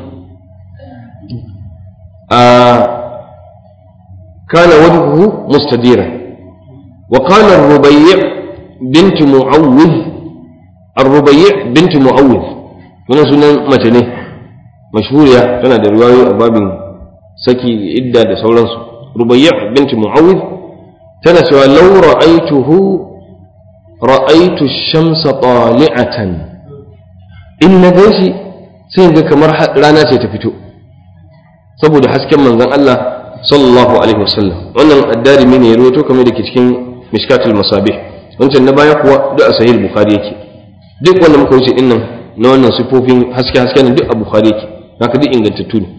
a كان وجهه مستديرا وقال الربيع بنت معوذ الربيع بنت معوذ من سنن متنه مشهورة كان da riwayoyi a babin saki idda da sauransu rubayya bint mu'awid tana cewa law ra'aytuhu ra'aytu ash-shamsa tali'atan in na ganshi sai ga kamar rana ce ta fito saboda hasken manzon Allah sallallahu alaihi wasallam wannan addarimi ne ya rawaito kamar da ke cikin mishkatul masabih wancan na baya kuwa duk a sahih bukhari yake duk wanda muka wuce din nan na wannan sifofin haske haske ne duk a bukhari yake haka duk ingantattu ne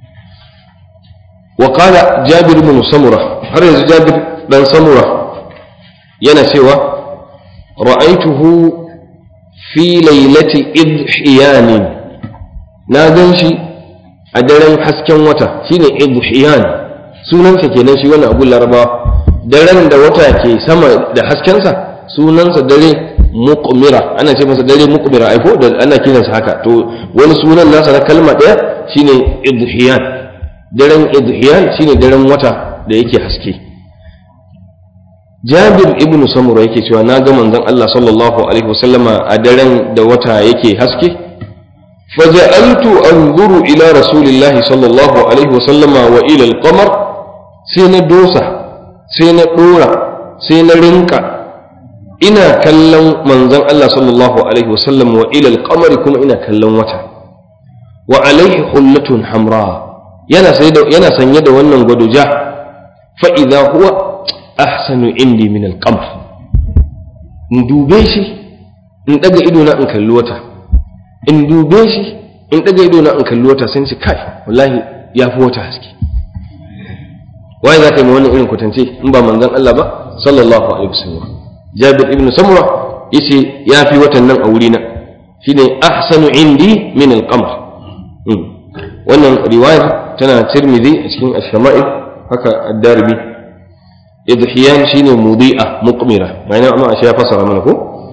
wa qala jabir ibn samura har yanzu jabir dan samura yana cewa ra'aituhu fi lailati idhiyan na gan shi a daren hasken wata shine idhiyan sunansa kenan shi wannan abu larabawa daren da wata ke sama da haskensa sunansa dare muqmira ana ce masa dare muqmira aiko da ana kiransa haka to wani sunan nasa na kalma ɗaya shine idhiyan daren idhiyan shine daren wata da yake haske Jabir ibn Samura yake cewa na ga manzon Allah sallallahu alaihi wasallama a daren da wata yake haske فجعلت أنظر إلى رسول الله صلى الله عليه وسلم وإلى القمر sai na dosa sai na ɗora sai na rinka ina kallon manzon Allah sallallahu alaihi wasallam wa ilal qamari kuma ina kallon wata wa alaihi hullatun hamra yana yana sanye da wannan gwaduja fa idza huwa ahsanu indi min al qamar in dube shi in daga ido na in kalli wata in dube shi in daga ido na in kalli wata sai ce kai wallahi ya fi wata haske waye za ka yi wannan irin kwatance in ba manzon Allah ba sallallahu alaihi wasallam Jabir ibn Samura yace ya fi watan nan a wuri na shine ahsanu indi min al-qamar wannan riwayar tana Tirmidhi a cikin Ash-Shama'il haka Ad-Darimi idhiyan shine mudi'a muqmira bayan amma a ya fasara mana ko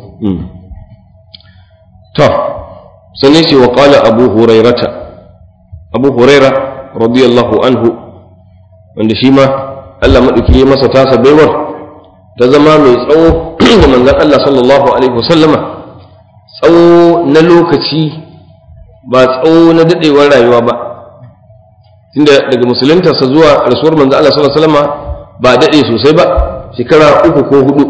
to sannan shi wa qala Abu Hurairata Abu Huraira radiyallahu anhu wanda shi ma Allah maɗauki ya masa tasa baiwar ta zama mai tsawo ga manzon Allah sallallahu alaihi wasallama tsawo na lokaci ba tsawo na daɗewar rayuwa ba tunda daga musuluntarsa zuwa rasuwar manzon Allah sallallahu alaihi wasallama ba daɗe sosai ba shekara uku ko hudu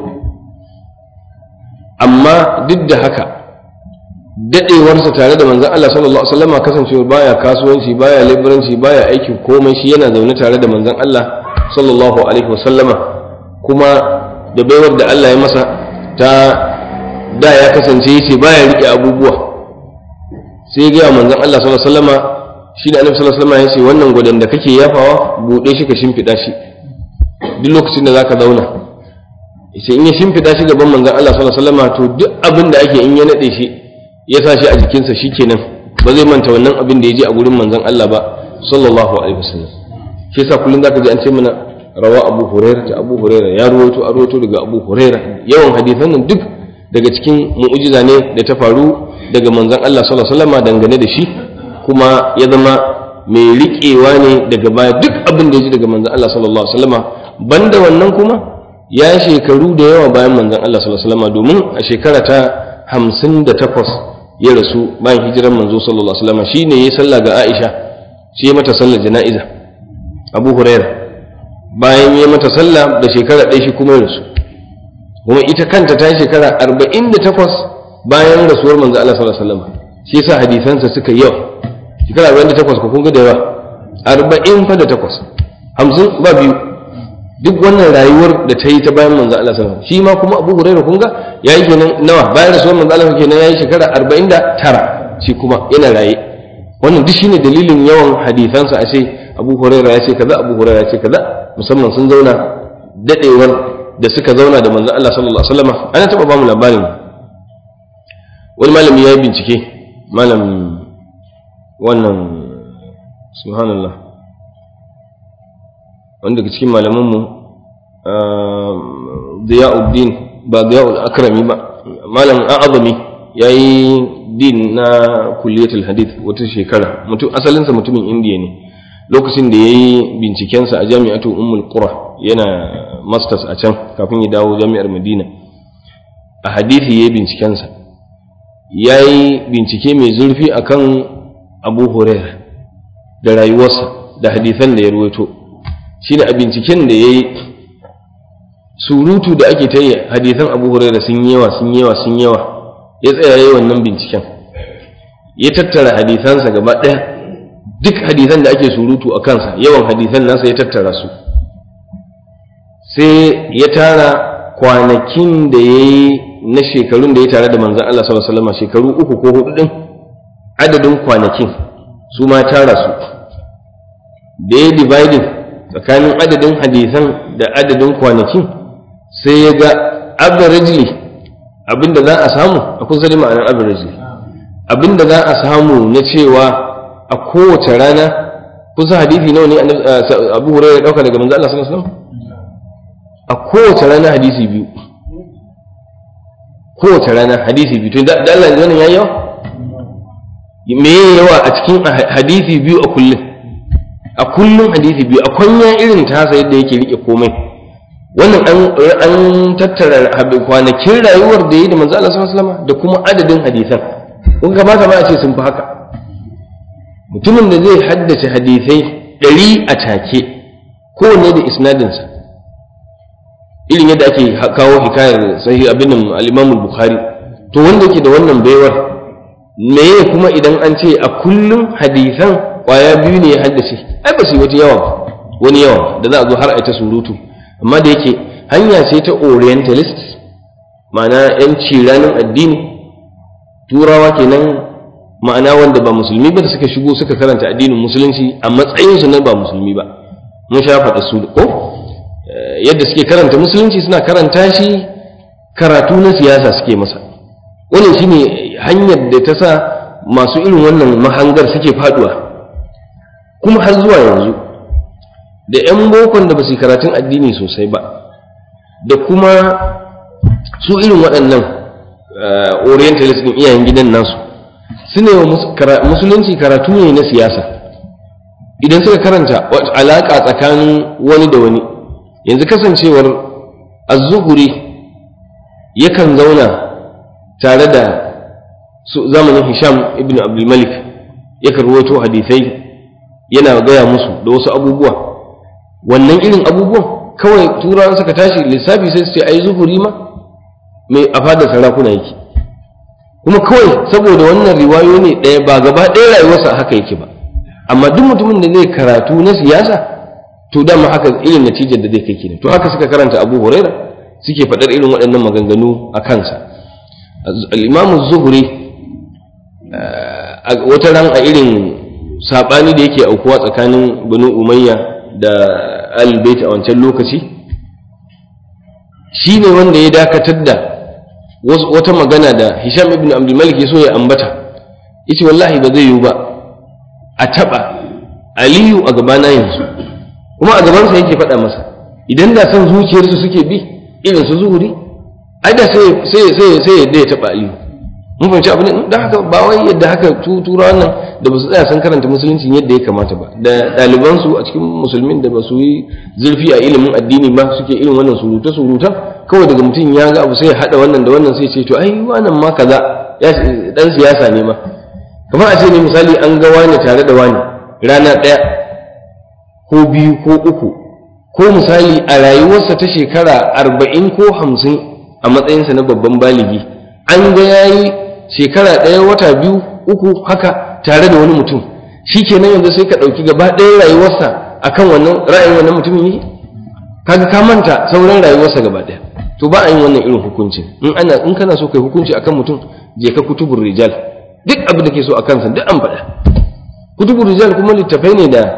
amma duk da haka daɗewarsa tare da manzon Allah sallallahu alaihi wasallama kasancewa baya kasuwanci baya leburanci baya aikin komai shi yana zaune tare da manzon Allah sallallahu alaihi wasallama kuma da baiwar da Allah ya masa ta da ya kasance yace baya rike abubuwa sai ga manzon Allah sallallahu alaihi wasallama shi da Annabi sallallahu alaihi wasallama yace wannan gudan da kake yafawa bude shi ka shimfida shi duk lokacin da zaka zauna yace in ya shimfida shi gaban manzon Allah sallallahu alaihi wasallama to duk abin da ake in ya nade shi ya sa shi a jikinsa shikenan ba zai manta wannan abin da ya ji a gurin manzon Allah ba sallallahu alaihi wasallam shi yasa kullum zaka ji an ce mana rawa Abu Hurairah ta Abu Hurairah ya ruwaito a ruwaito daga Abu Hurairah yawan hadisan nan duk daga cikin mu'jiza ne da ta faru daga manzon Allah sallallahu alaihi wasallam dangane da shi kuma ya zama mai riƙewa ne daga baya duk abin da ya ji daga manzon Allah sallallahu alaihi wasallam banda wannan kuma ya shekaru da yawa bayan manzon Allah sallallahu alaihi wasallam domin a shekara ta hamsin da takwas ya rasu bayan hijiran manzo sallallahu alaihi wasallam shine yayi sallah ga Aisha shi ya mata sallar jana'iza Abu Huraira bayan yayi mata sallah da shekara ɗaya shi kuma ya rasu kuma ita kanta ta yi shekara 48 bayan rasuwar manzo Allah sallallahu alaihi wasallam shi yasa hadisansa suka yawa shekara 48 ko kun ga da yawa 40 fa da takwas 50 ba biyu duk wannan rayuwar da ta yi ta bayan manzo Allah sallallahu alaihi wasallam shi ma kuma Abu Hurairah kun ga yayi kenan nawa bayan rasuwar manzo Allah kenan yayi shekara 49 shi kuma yana raye wannan duk shine dalilin yawan hadisansa a ce abu huraira ya ce kaza abu huraira ya ce kaza musamman sun zauna dadewar da suka zauna da manzon Allah sallallahu alaihi wasallam ana taba ba mu labarin wani malami ya yi bincike malam wannan subhanallah wanda daga cikin malamanmu Ziyauddin ba Ziyaul Akrami ba malam A'azami yayi din na kulliyatul hadith wata shekara mutum asalinsa mutumin indiya ne lokacin da yayi bincikensa a jami'atu ummul qura yana masters a can kafin ya dawo jami'ar madina a hadisi yayi bincikensa yayi bincike mai zurfi akan abu huraira da rayuwarsa da hadisan da ya ruwaito shine a binciken da yayi surutu da ake ta yi hadisan abu huraira sun yawa sun yawa sun yawa ya tsaya yi wannan binciken ya tattara hadisansa gaba ɗaya duk hadisan da ake surutu a kansa yawan hadisan nasa ya tattara su sai ya tara kwanakin da ya yi na shekarun da ya tare da manzan Allah sallallahu alaihi shekaru uku ko hudu din adadin kwanakin su ma tara su da ya dividing tsakanin adadin hadisan da adadin kwanakin sai ya ga averagely abinda za a samu a kusa da ma'anar averagely abinda za a samu na cewa a kowace rana kusa hadisi nawa ne abu hurairu ya dauka daga manzo Allah sallallahu alaihi wasallam a kowace rana hadisi biyu kowace rana hadisi biyu to da Allah yanzu wannan yayi yawa me yawa a cikin hadisi biyu a kullum a kullum hadisi biyu a kwanya irin tasa yadda yake rike komai wannan an tattara kwanakin rayuwar da ya yi da manzo Allah sallallahu alaihi wasallam da kuma adadin hadisan kun kamata ma a ce sun fi haka mutumin da zai haddace hadisai ɗari a take kowanne da isnadinsa irin yadda ake kawo hikayar sahih abin al-Imam bukhari to wanda yake da wannan baiwar meye kuma idan an ce a kullum hadisan kwaya biyu ne ya haddace ai ba su yi wata yawa wani yawa da za a zo har a ta surutu amma da yake hanya ce ta orientalist ma'ana yanci ranar addini turawa kenan ma'ana wanda ba musulmi ba da suka shigo suka karanta addinin musulunci a matsayinsu na ba musulmi ba mun sha faɗa su ko yadda suke karanta musulunci suna karanta shi karatu na siyasa suke masa wannan shine hanyar da ta sa masu irin wannan mahangar suke faduwa kuma har zuwa yanzu da 'yan bokon da ba su karatun addini sosai ba da kuma su irin waɗannan orientalist ɗin iyayen gidan nasu su ne wa musulunci karatu ne na siyasa idan suka karanta alaƙa tsakanin wani da wani yanzu kasancewar az-zuhuri yakan zauna tare da zamanin hisham ibn abdulmalik yakan ruwaito hadisai yana gaya musu da wasu abubuwa wannan irin abubuwan kawai turawan suka tashi lissafi sai su ce ai zuhuri ma mai a fadar sarakuna yake kuma kawai saboda wannan riwayo ne ɗaya ba gaba ɗaya rayuwarsa haka yake ba amma duk mutumin da zai karatu na siyasa to dama haka irin natijar da zai kai kenan to haka suka karanta abu huraira suke faɗar irin waɗannan maganganu a kansa al-imamu zuhuri wata ran a irin saɓani da yake aukuwa tsakanin banu umayya da albayt a wancan lokaci shi ne wanda ya dakatar da wata magana da hisham ibn abdulmalik ya so ya ambata yace wallahi ba zai yiwu ba a taɓa aliyu a gabana yanzu kuma a gabansa yake faɗa masa idan da san zuciyarsu suke bi irin su zuhuri ai da sai sai sai sai yadda ya taɓa aliyu mun fahimci abu ne da haka ba wai yadda haka tura wannan da ba su tsaya sun karanta musulunci yadda ya kamata ba da ɗalibansu a cikin musulmin da ba su yi zurfi a ilimin addini ba suke irin wannan suruta suruta kawai daga mutum ya ga abu sai ya haɗa wannan da wannan sai ce to ai wannan ma kaza ya dan siyasa ne ma kamar a ce ne misali an ga wani tare da wani rana ɗaya ko biyu ko uku ko misali a rayuwarsa ta shekara arba'in ko hamsin a matsayinsa na babban baligi an ga yayi shekara ɗaya wata biyu uku haka tare da wani mutum shi kenan yanzu sai ka ɗauki gaba ɗaya rayuwarsa akan wannan ra'ayin wannan mutumin yi kaga ka manta sauran rayuwarsa gaba ɗaya to ba a yin wannan irin hukuncin in ana in kana so kai hukunci akan mutum je ka kutubur rijal duk abin da ke so akan sa duk an faɗa kutubur rijal kuma littafai ne da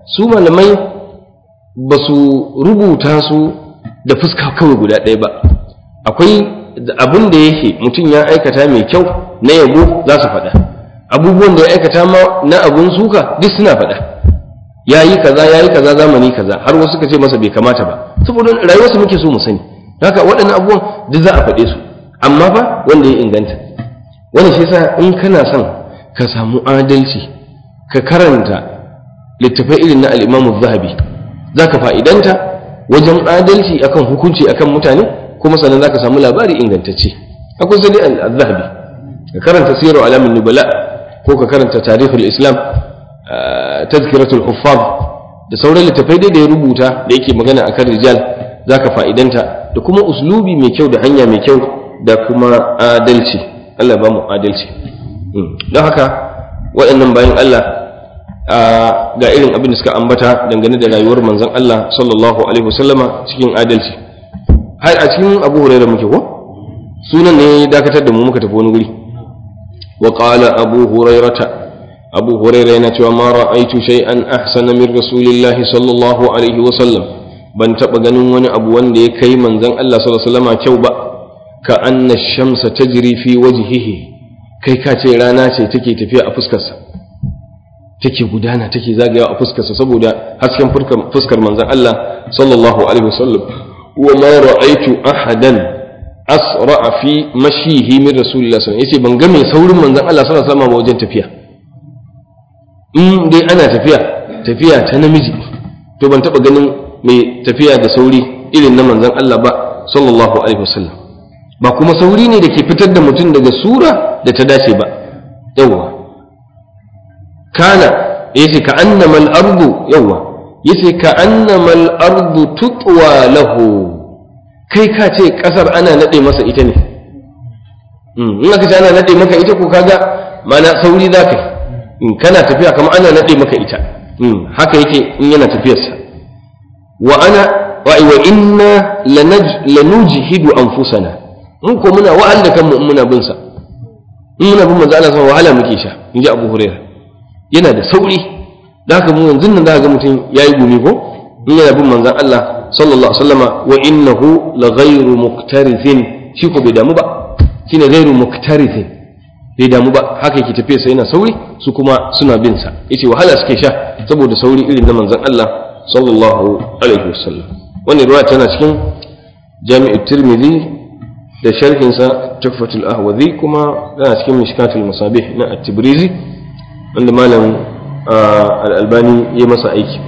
su malamai ba su rubuta su da fuska kawai guda ɗaya ba akwai abin da yake mutum ya aikata mai kyau na yabo za su faɗa abubuwan da ya aikata ma na abun suka duk suna faɗa ya yi kaza ya yi kaza zamani kaza har wasu suka ce masa bai kamata ba saboda rayuwarsu muke so mu sani haka waɗannan abubuwan duk za a faɗe su amma fa wanda ya inganta wani shi yasa in kana son ka samu adalci ka karanta littafai irin na al-Imam zahabi zaka fa'idanta wajen adalci akan hukunci akan mutane kuma sannan zaka samu labari ingantacce akwai sai al-zahabi ka karanta siru alamin nubala ko ka karanta tarihul islam tazkiratul huffaz da sauran littafai dai da ya rubuta da yake magana akan rijal zaka fa'idanta da kuma uslubi mai kyau da hanya mai kyau da kuma adalci Allah ba mu adalci don haka waɗannan bayan Allah ga irin abin da suka ambata dangane da rayuwar manzon Allah sallallahu alaihi wasallama cikin adalci har a cikin Abu Hurairah muke ko sunan ne dakatar da mu muka tafi wani guri wa qala Abu Hurairah Abu Hurairah yana cewa ma ra'aitu shay'an ahsana min rasulillahi sallallahu alaihi wasallam ban taɓa ganin wani abu wanda ya kai manzon Allah sallallahu alaihi wasallama kyau ba ka anna shamsa tajri fi wajhihi kai ka ce rana ce take tafiya a fuskarsa take gudana take zagayawa a fuskarsa saboda hasken fuskar manzon Allah sallallahu alaihi wasallam wa ma ra'aitu ahadan asra fi mashihi min rasulillahi sallallahu alaihi yace ban ga mai saurin manzon Allah sallallahu alaihi wasallam wajen tafiya in dai ana tafiya tafiya ta namiji to ban taba ganin mai tafiya da sauri irin na manzon Allah ba sallallahu alaihi wasallam ba kuma sauri ne da ke fitar da mutum daga sura da ta dace ba yawwa kana yace ka annama al-ardu yawwa yace ka annama al-ardu tutwa lahu kai ka ce kasar ana nade masa ita ne in aka ce ana nade maka ita ko kaga mana sauri za ka in kana tafiya kamar ana nade maka ita haka yake in yana tafiyarsa wa ana wa inna lanujhidu anfusana mun ko muna wa'al da kanmu in muna bin sa in muna bin manzo Allah sa wahala muke sha in ji Abu Hurairah yana da sauri zaka mu yanzu nan zaka ga mutum yayi gumi ko in yana bin manzon Allah sallallahu alaihi wasallama wa innahu la ghayru muktarithin shi ko bai damu ba shine ghayru muktarithin bai damu ba haka yake tafiya sai yana sauri su kuma suna bin sa yace wahala suke sha saboda sauri irin na manzon Allah sallallahu alaihi wasallam wannan ruwa tana cikin jami'ut tirmidhi da sharhinsa tuhfatul ahwazi kuma yana cikin mishkatul masabih na at-tibrizi wanda malam al-albani ya masa aiki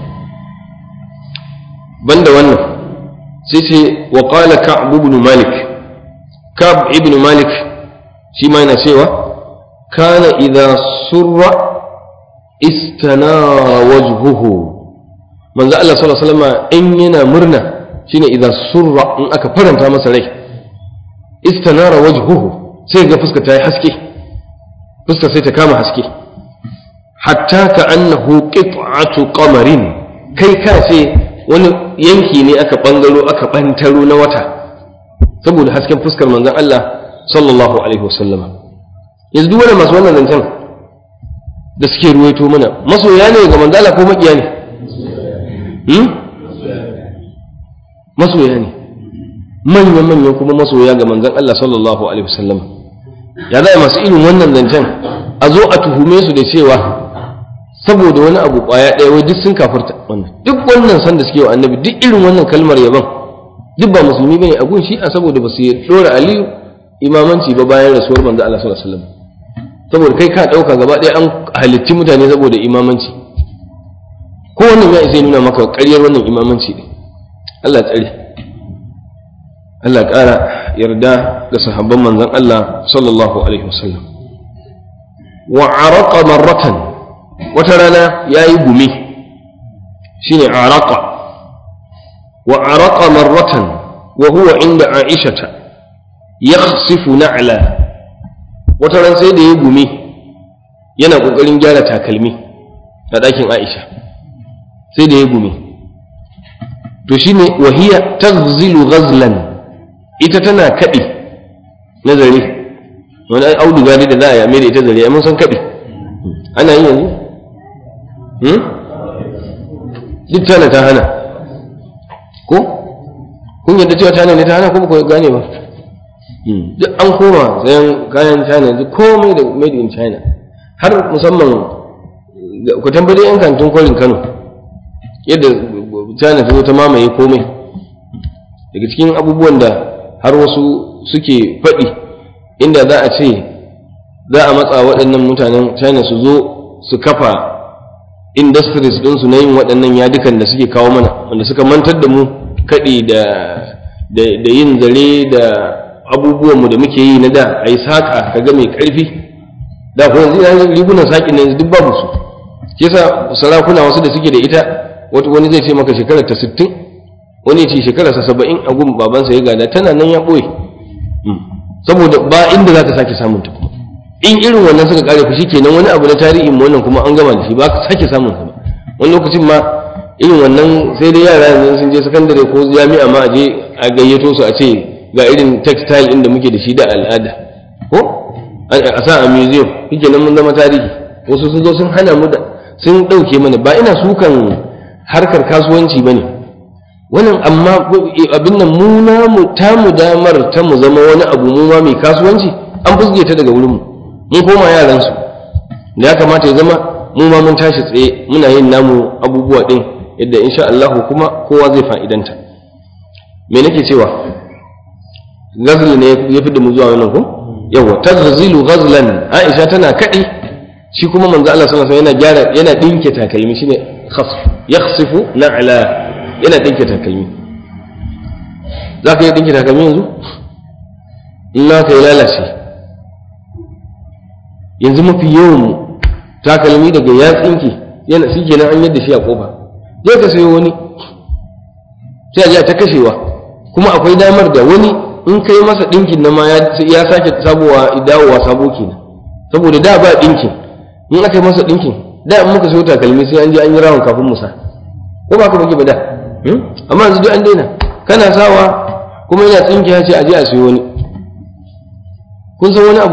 banda wannan sai ce wa qala ka'b ibn malik ka'b ibn malik shi ma yana cewa kana idza surra istanara wajhuhu manzo Allah sallallahu alaihi wasallam in yana murna shine idza surra in aka faranta masa rai istanara wajhuhu sai ga fuska ta yi haske fuska sai ta kama haske hatta ka annahu qit'atu qamarin kai ka ce wani yanki ne aka bangaro aka bantaro na wata saboda hasken fuskar manzon Allah sallallahu alaihi wasallama yanzu duk wani masu wannan zancen da suke ruwaito mana masoya ne ga manzala ko makiya ne masoya ne manya-manyan kuma masoya ga manzan Allah sallallahu Alaihi wasallam ya za masu irin wannan zancen a zo a tuhume su da cewa saboda wani abu kwaya ɗaya wai duk sun kafarta wannan duk wannan san da suke wa annabi duk irin wannan kalmar yaban duk ba musulmi bane a gun shi'a saboda ba su dora aliyu imamanci ba bayan rasuwar manzan Allah sallallahu Alaihi wasallam saboda kai ka ɗauka gaba ɗaya an halitti mutane saboda imamanci ko wannan ya isa nuna maka ƙaryar wannan imamanci ne Allah tsare Allah ƙara yarda da sahabban manzon Allah sallallahu alaihi wasallam wa araqa marratan wata rana yayi gumi shine araqa wa araqa marratan wa huwa inda aishata yakhsifu na'la wata ran sai da ya gumi yana kokarin gyara takalmi a ɗakin Aisha sai da ya gumi to shine wahiya taghzilu ghazlan ita tana kaɗi na zare wani auduga ne da za a yame da ita zare mun san kaɗi ana yi yanzu duk China ta hana ko kun yadda cewa China ne ta hana ko ba ku gane ba duk an koma sayan kayan China yanzu komai da made in China har musamman ku tambaye yan kantin kwarin Kano yadda China ta zo ta mamaye komai daga cikin abubuwan da har wasu suke faɗi inda za a ce za a matsa waɗannan mutanen China su zo su kafa industries ɗinsu na yin waɗannan yadukan da suke kawo mana wanda suka mantar da mu kaɗi da da yin zare da abubuwanmu da muke yi na da a yi saƙa ka ga mai ƙarfi da kuma yanzu yanzu rigunan saƙin na yanzu duk babu su ke sa sarakuna wasu da suke da ita wani zai ce maka shekarar ta sittin wani ce shekarar sa saba'in a gun babansa ya gada tana nan ya ɓoye saboda ba inda za ka sake samun ta kuma in irin wannan suka kare fushi kenan wani abu na tarihin mu wannan kuma an gama da shi ba ka sake samun sa ba wani lokacin ma irin wannan sai dai yara yanzu sun je sakandare ko jami'a ma a je a gayyato su a ce ga irin textile inda muke da shi da al'ada ko a sa a museum shike nan mun zama tarihi wasu sun zo sun hana mu da sun ɗauke mana ba ina sukan harkar kasuwanci ba ne wannan amma abin nan mu namu tamu damar ta mu zama wani abu mu ma mai kasuwanci an fusge ta daga wurinmu mun koma yaransu da ya kamata ya zama mu ma mun tashi tsaye muna yin namu abubuwa ɗin yadda insha Allah kuma kowa zai fa'idanta me nake cewa gazli ne ya fi da mu zuwa wannan ko yawa tazzilu ghazlan Aisha tana kadi shi kuma manzo Allah sallallahu alaihi wasallam yana gyara yana dinke takalmi shine khasf yakhsifu na'la yana dinke takalmi zaka yi dinke takalmi yanzu in na kai lalace yanzu mafi yawan takalmi daga ya tsinke yana shi kenan an yadda shi a kofa zai ka sayo wani sai a ji ta kashewa kuma akwai damar da wani in kai masa ɗinkin na ma ya sake sabuwa dawowa sabo kenan saboda da ba ɗinkin in aka yi masa ɗinkin da in muka sayo takalmi sai an je an yi rawan kafin musa ko ba ka muke ba da amma yanzu duk an daina kana sawa kuma yana tsinki ya ce a je a sayo wani kun san wani abu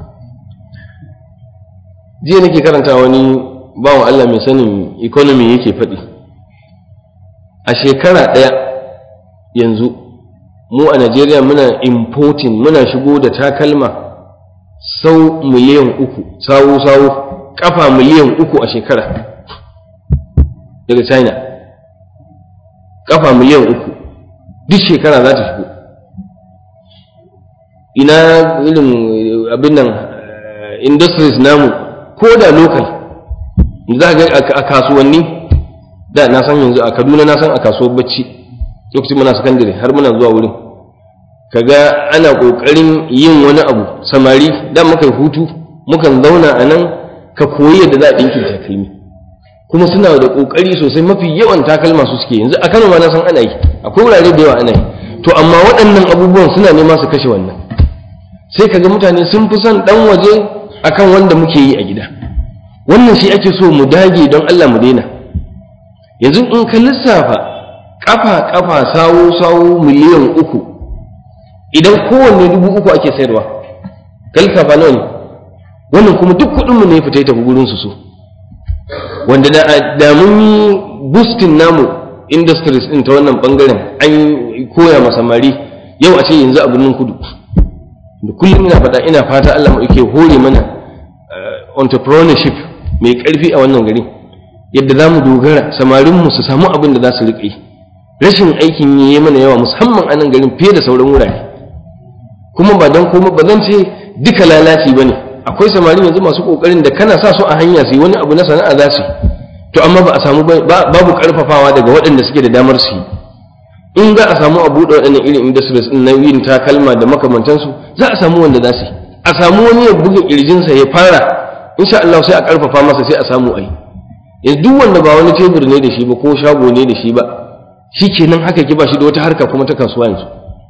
jiya nake karanta wani bawan Allah mai sanin economy yake faɗi a shekara ɗaya yanzu mu a Najeriya muna importing muna shigo da takalma sau miliyan uku sawu sawu kafa miliyan uku a shekara daga China kafa miliyan uku duk shekara za ta shigo ina irin abin nan industries namu ko da local za ga a kasuwanni da na san yanzu a kaduna na san a kasuwar bacci lokacin muna sakandare har muna zuwa wurin kaga ana kokarin yin wani abu samari da muka hutu mukan zauna a nan ka koyi yadda za a ɗinkin takalmi kuma suna da kokari sosai mafi yawan takalma su suke yanzu a kano ma na san ana yi akwai wurare da yawa ana yi to amma waɗannan abubuwan suna nema su kashe wannan sai kaga mutane sun fi son ɗan waje akan wanda muke yi a gida wannan shi ake so mu dage don Allah mu daina yanzu in ka lissafa kafa kafa sawo sawo miliyan uku idan kowanne dubu uku ake sayarwa ka lissafa nawa ne wannan kuma duk kuɗin mu ne fita tafi gurin su so wanda da mun yi boosting namu industries din ta wannan bangaren an koya ma samari yau a ce yanzu a birnin kudu da kullum ina fata ina fata Allah mu yake hore mana entrepreneurship mai ƙarfi a wannan gari yadda za mu dogara samarinmu su samu abin da za su riƙe rashin aikin yi mana yawa musamman a nan garin fiye da sauran wurare kuma ba don kuma ba zan ce duka lalaci ba ne akwai samarin yanzu masu ƙoƙarin da kana sa su a hanya su yi wani abu na sana'a za su to amma ba a samu babu ƙarfafawa daga waɗanda suke da damar su yi in za a samu a buɗe waɗannan irin industries ɗin na yin takalma da makamantansu za a samu wanda za su yi a samu wani ya buga ƙirjinsa ya fara insha Allah sai a karfafa masa sai a samu ai yanzu duk wanda ba wani tebur ne da shi ba ko shago ne da shi ba shikenan haka ki ba shi da wata harka kuma ta kasuwa yanzu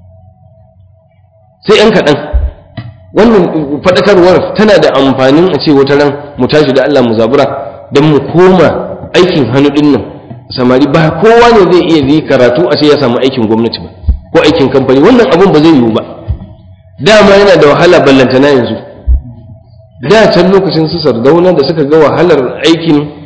sai yan kaɗan wannan faɗakarwar tana da amfanin a ce wata ran mu tashi da Allah mu zabura don mu koma aikin hannu ɗin nan samari ba kowa ne zai iya yi karatu a ce ya samu aikin gwamnati ba ko aikin kamfani wannan abun ba zai yiwu ba dama yana da wahala ballantana yanzu da can lokacin su sardauna da suka ga wahalar aikin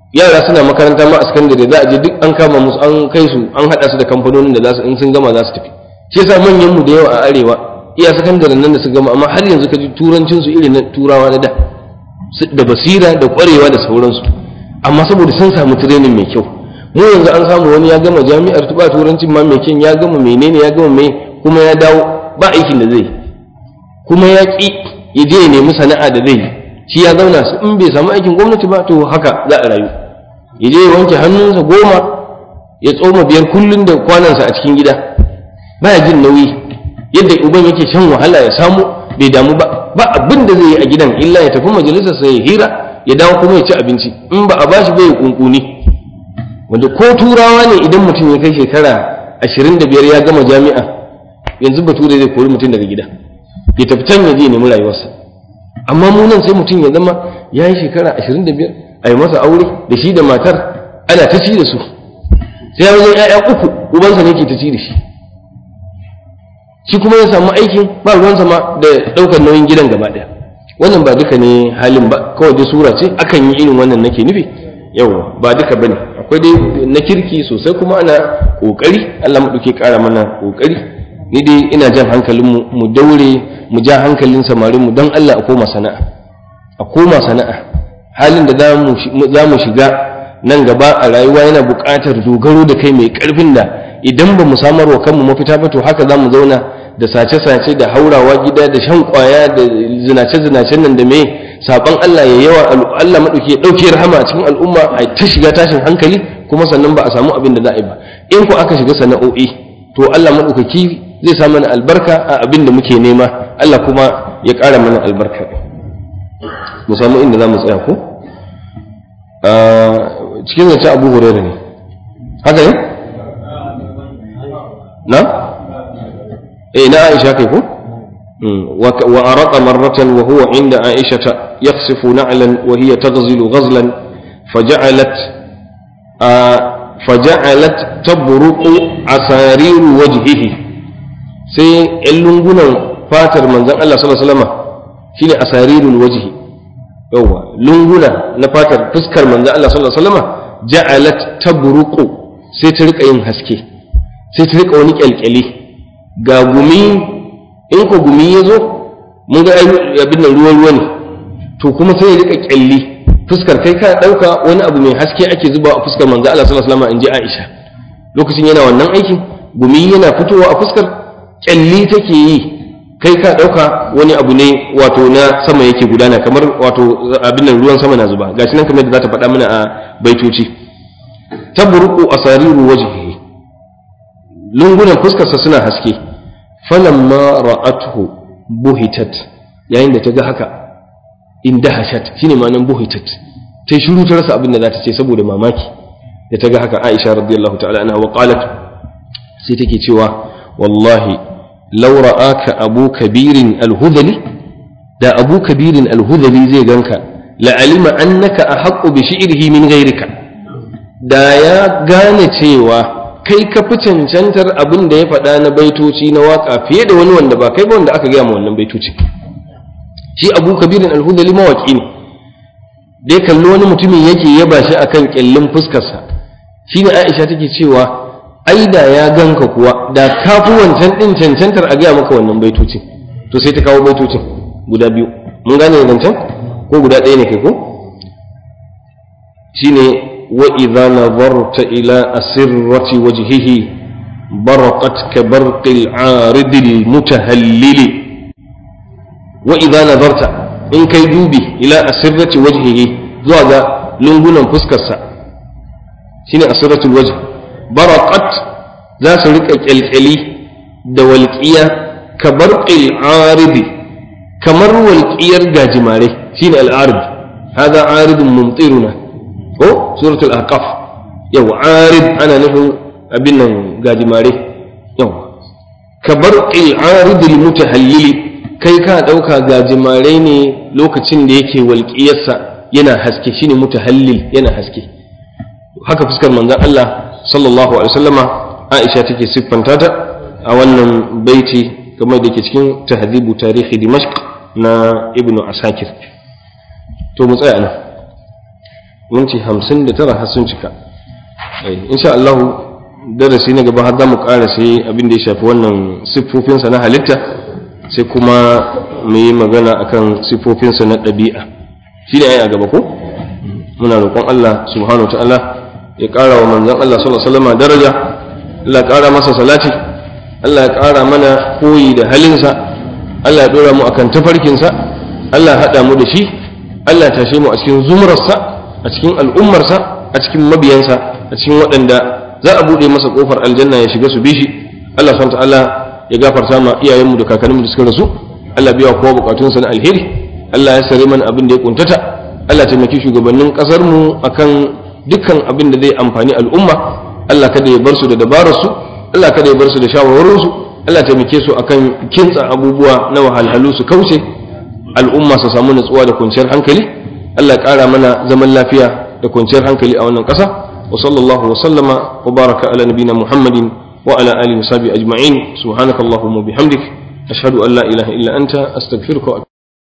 yara suna makaranta ma a sakandare za a je duk an kama musu an kai su an haɗa su da kamfanonin da za su in sun gama za su tafi shi yasa manyan mu da yawa a arewa iya sakandaren nan da su gama amma har yanzu ka ji turancin su irin na turawa na da da basira da ƙwarewa da sauransu amma saboda sun samu training mai kyau mu yanzu an samu wani ya gama jami'ar tuba turancin ma mai kyan ya gama menene ya gama mai kuma ya dawo ba aikin da zai kuma ya ƙi ya je ya nemi sana'a da zai yi shi ya zauna su in bai samu aikin gwamnati ba to haka za a rayu ya je ya wanke hannunsa goma ya tsoma biyar kullum da kwanansa a cikin gida baya jin nauyi yadda uban yake shan wahala ya samu bai damu ba ba abin da zai yi a gidan illa ya tafi majalisar sa ya hira ya dawo kuma ya ci abinci in ba a bashi bai kunkuni wanda ko turawa ne idan mutum ya kai shekara ashirin da biyar ya gama jami'a yanzu bature zai kori mutum daga gida ya tafi can ya je nemi rayuwarsa amma mu nan sai mutum ya zama ya yi shekara ashirin da biyar a yi masa aure da shi da matar ana ta ci da su sai ya wajen 'ya'ya uku ubansa ne ke ta ci da shi shi kuma ya samu aikin ba ruwansa ma da ɗaukar nauyin gidan gaba ɗaya wannan ba duka ne halin ba kawai dai sura ce akan yi irin wannan nake nufi yau ba duka bane akwai dai na kirki sosai kuma ana kokari Allah maɗauke ƙara mana kokari ni dai ina jan hankalin mu daure mu ja hankalin samarin mu don Allah a koma sana'a a koma sana'a halin da za mu shiga nan gaba a rayuwa yana buƙatar dogaro da kai mai ƙarfin da idan ba mu samar wa kanmu mafita ba to haka za mu zauna da sace-sace da haurawa gida da shan kwaya da zinace-zinacen nan da me saban Allah ya yawa Allah maɗauki ya ɗauki rahama a cikin al'umma a ta shiga tashin hankali kuma sannan ba a samu abin da za a yi ba in ku aka shiga sana'o'i to Allah maɗaukaki zai sa mana albarka a abin da muke nema Allah kuma ya ƙara mana albarka mu samu inda za mu tsaya ko cikin zance abu hurairu ne haka ne na eh na aisha kai ko wa araqa marratan wa huwa inda aisha yakhsifu na'lan wa hiya taghzilu ghazlan faja'alat faja'alat tabruqu asariru wajhihi sai yan lungunan fatar manzon Allah sallallahu alaihi wasallam shine asarirul wajhi yawa lunguna na fatar fuskar manzon Allah sallallahu alaihi wasallam ja'alat tabruqu sai ta rika yin haske sai ta rika wani kyalkyali ga gumi in ko gumi ya zo mun ga abin nan ruwan ruwa ne to kuma sai ya rika kyalli fuskar kai ka dauka wani abu mai haske ake zuba a fuskar manzo Allah sallallahu alaihi wasallam inji Aisha lokacin yana wannan aikin gumi yana fitowa a fuskar kyalli take yi kai ka dauka wani abu ne wato na sama yake gudana kamar wato abin nan ruwan sama na zuba gashi nan kamar da za ta faɗa mana a baitoci tabruqu asariru wajhihi lungunan fuskarsa suna haske falamma ra'atuhu buhitat yayin da ta ga haka indahashat shine ma'anar buhitat ta yi shiru ta rasa abin da za ta ce saboda mamaki da ta ga haka Aisha radiyallahu ta'ala anha wa qalat sai take cewa wallahi law ra'aka abu kabirin alhudali da abu kabirin alhudali zai ganka la'alima annaka ahaqqu bi shi'rihi min ghayrika da ya gane cewa kai ka fi cancantar abin da ya faɗa na baitoci na waka fiye da wani wanda ba kai ba wanda aka gaya ma wannan baitoci shi abu kabirin alhudali mawaki ne da ya kalli wani mutumin yake yaba shi akan kyallin fuskarsa shi ne aisha take cewa ai da ya ganka kuwa da ka fi wancan ɗin cancantar a gaya maka wannan baitocin to sai ta kawo baitocin guda biyu mun gane zancen ko guda ɗaya ne kai ko shine وإذا نظرت إلى أسرة وجهه برقت كبرق العارض المتهلل وإذا نظرت إن كي دوبي إلى أسرة وجهه زوغا لنغنا فسكسا شنو أسرة الوجه برقت ذا سرق الكلي دولكية كبرق العارض كمر والكير جاجماري شنو العارض هذا عارض ممطرنا ko suratul ahqaf yau arid ana nufin abin nan gajimare yau ka bar arid mutahallili kai ka dauka gajimare ne lokacin da yake walƙiyarsa yana haske shine mutahallil yana haske haka fuskar manzon Allah sallallahu alaihi wasallama Aisha take siffanta ta a wannan baiti kamar da ke cikin tahzibu tarihi Dimashq na Ibn Asakir to mu tsaya nan minti hamsin da tara har sun cika insha Allah darasi na gaba har za mu ƙara sai abin da ya shafi wannan siffofinsa na halitta sai kuma mu yi magana akan siffofinsa na ɗabi'a shi ne a gaba ko muna roƙon Allah subhanahu wa ta'ala ya ƙara wa manzon Allah sallallahu alaihi wasallam daraja Allah ya ƙara masa salati Allah ya ƙara mana koyi da halinsa Allah ya ɗora mu akan tafarkinsa Allah ya haɗa mu da shi Allah ya tashe mu a cikin zumrarsa a cikin al'ummarsa a cikin mabiyansa a cikin waɗanda za a buɗe masa ƙofar aljanna ya shiga su bi shi Allah subhanahu wa ta'ala ya gafarta ma iyayenmu da kakanninmu da suka rasu Allah biya kowa bukatunsa na alheri Allah ya sare mana abin da ya kuntata Allah taimaki shugabannin kasar mu akan dukkan abin da zai amfani al'umma Allah kada ya bar su da dabarar su Allah kada ya bar su da shawarwarin su Allah taimake su akan kintsa abubuwa na wahalhalu su kauce al'umma su samu natsuwa da kwanciyar hankali Allah ya kara mana zaman lafiya da kwanciyar hankali a wannan ƙasa wa sallallahu wa sallama wa baraka ala nabina muhammadin وعلى آله وصحبه أجمعين سبحانك اللهم وبحمدك أشهد أن لا إله إلا أنت أستغفرك وأتوب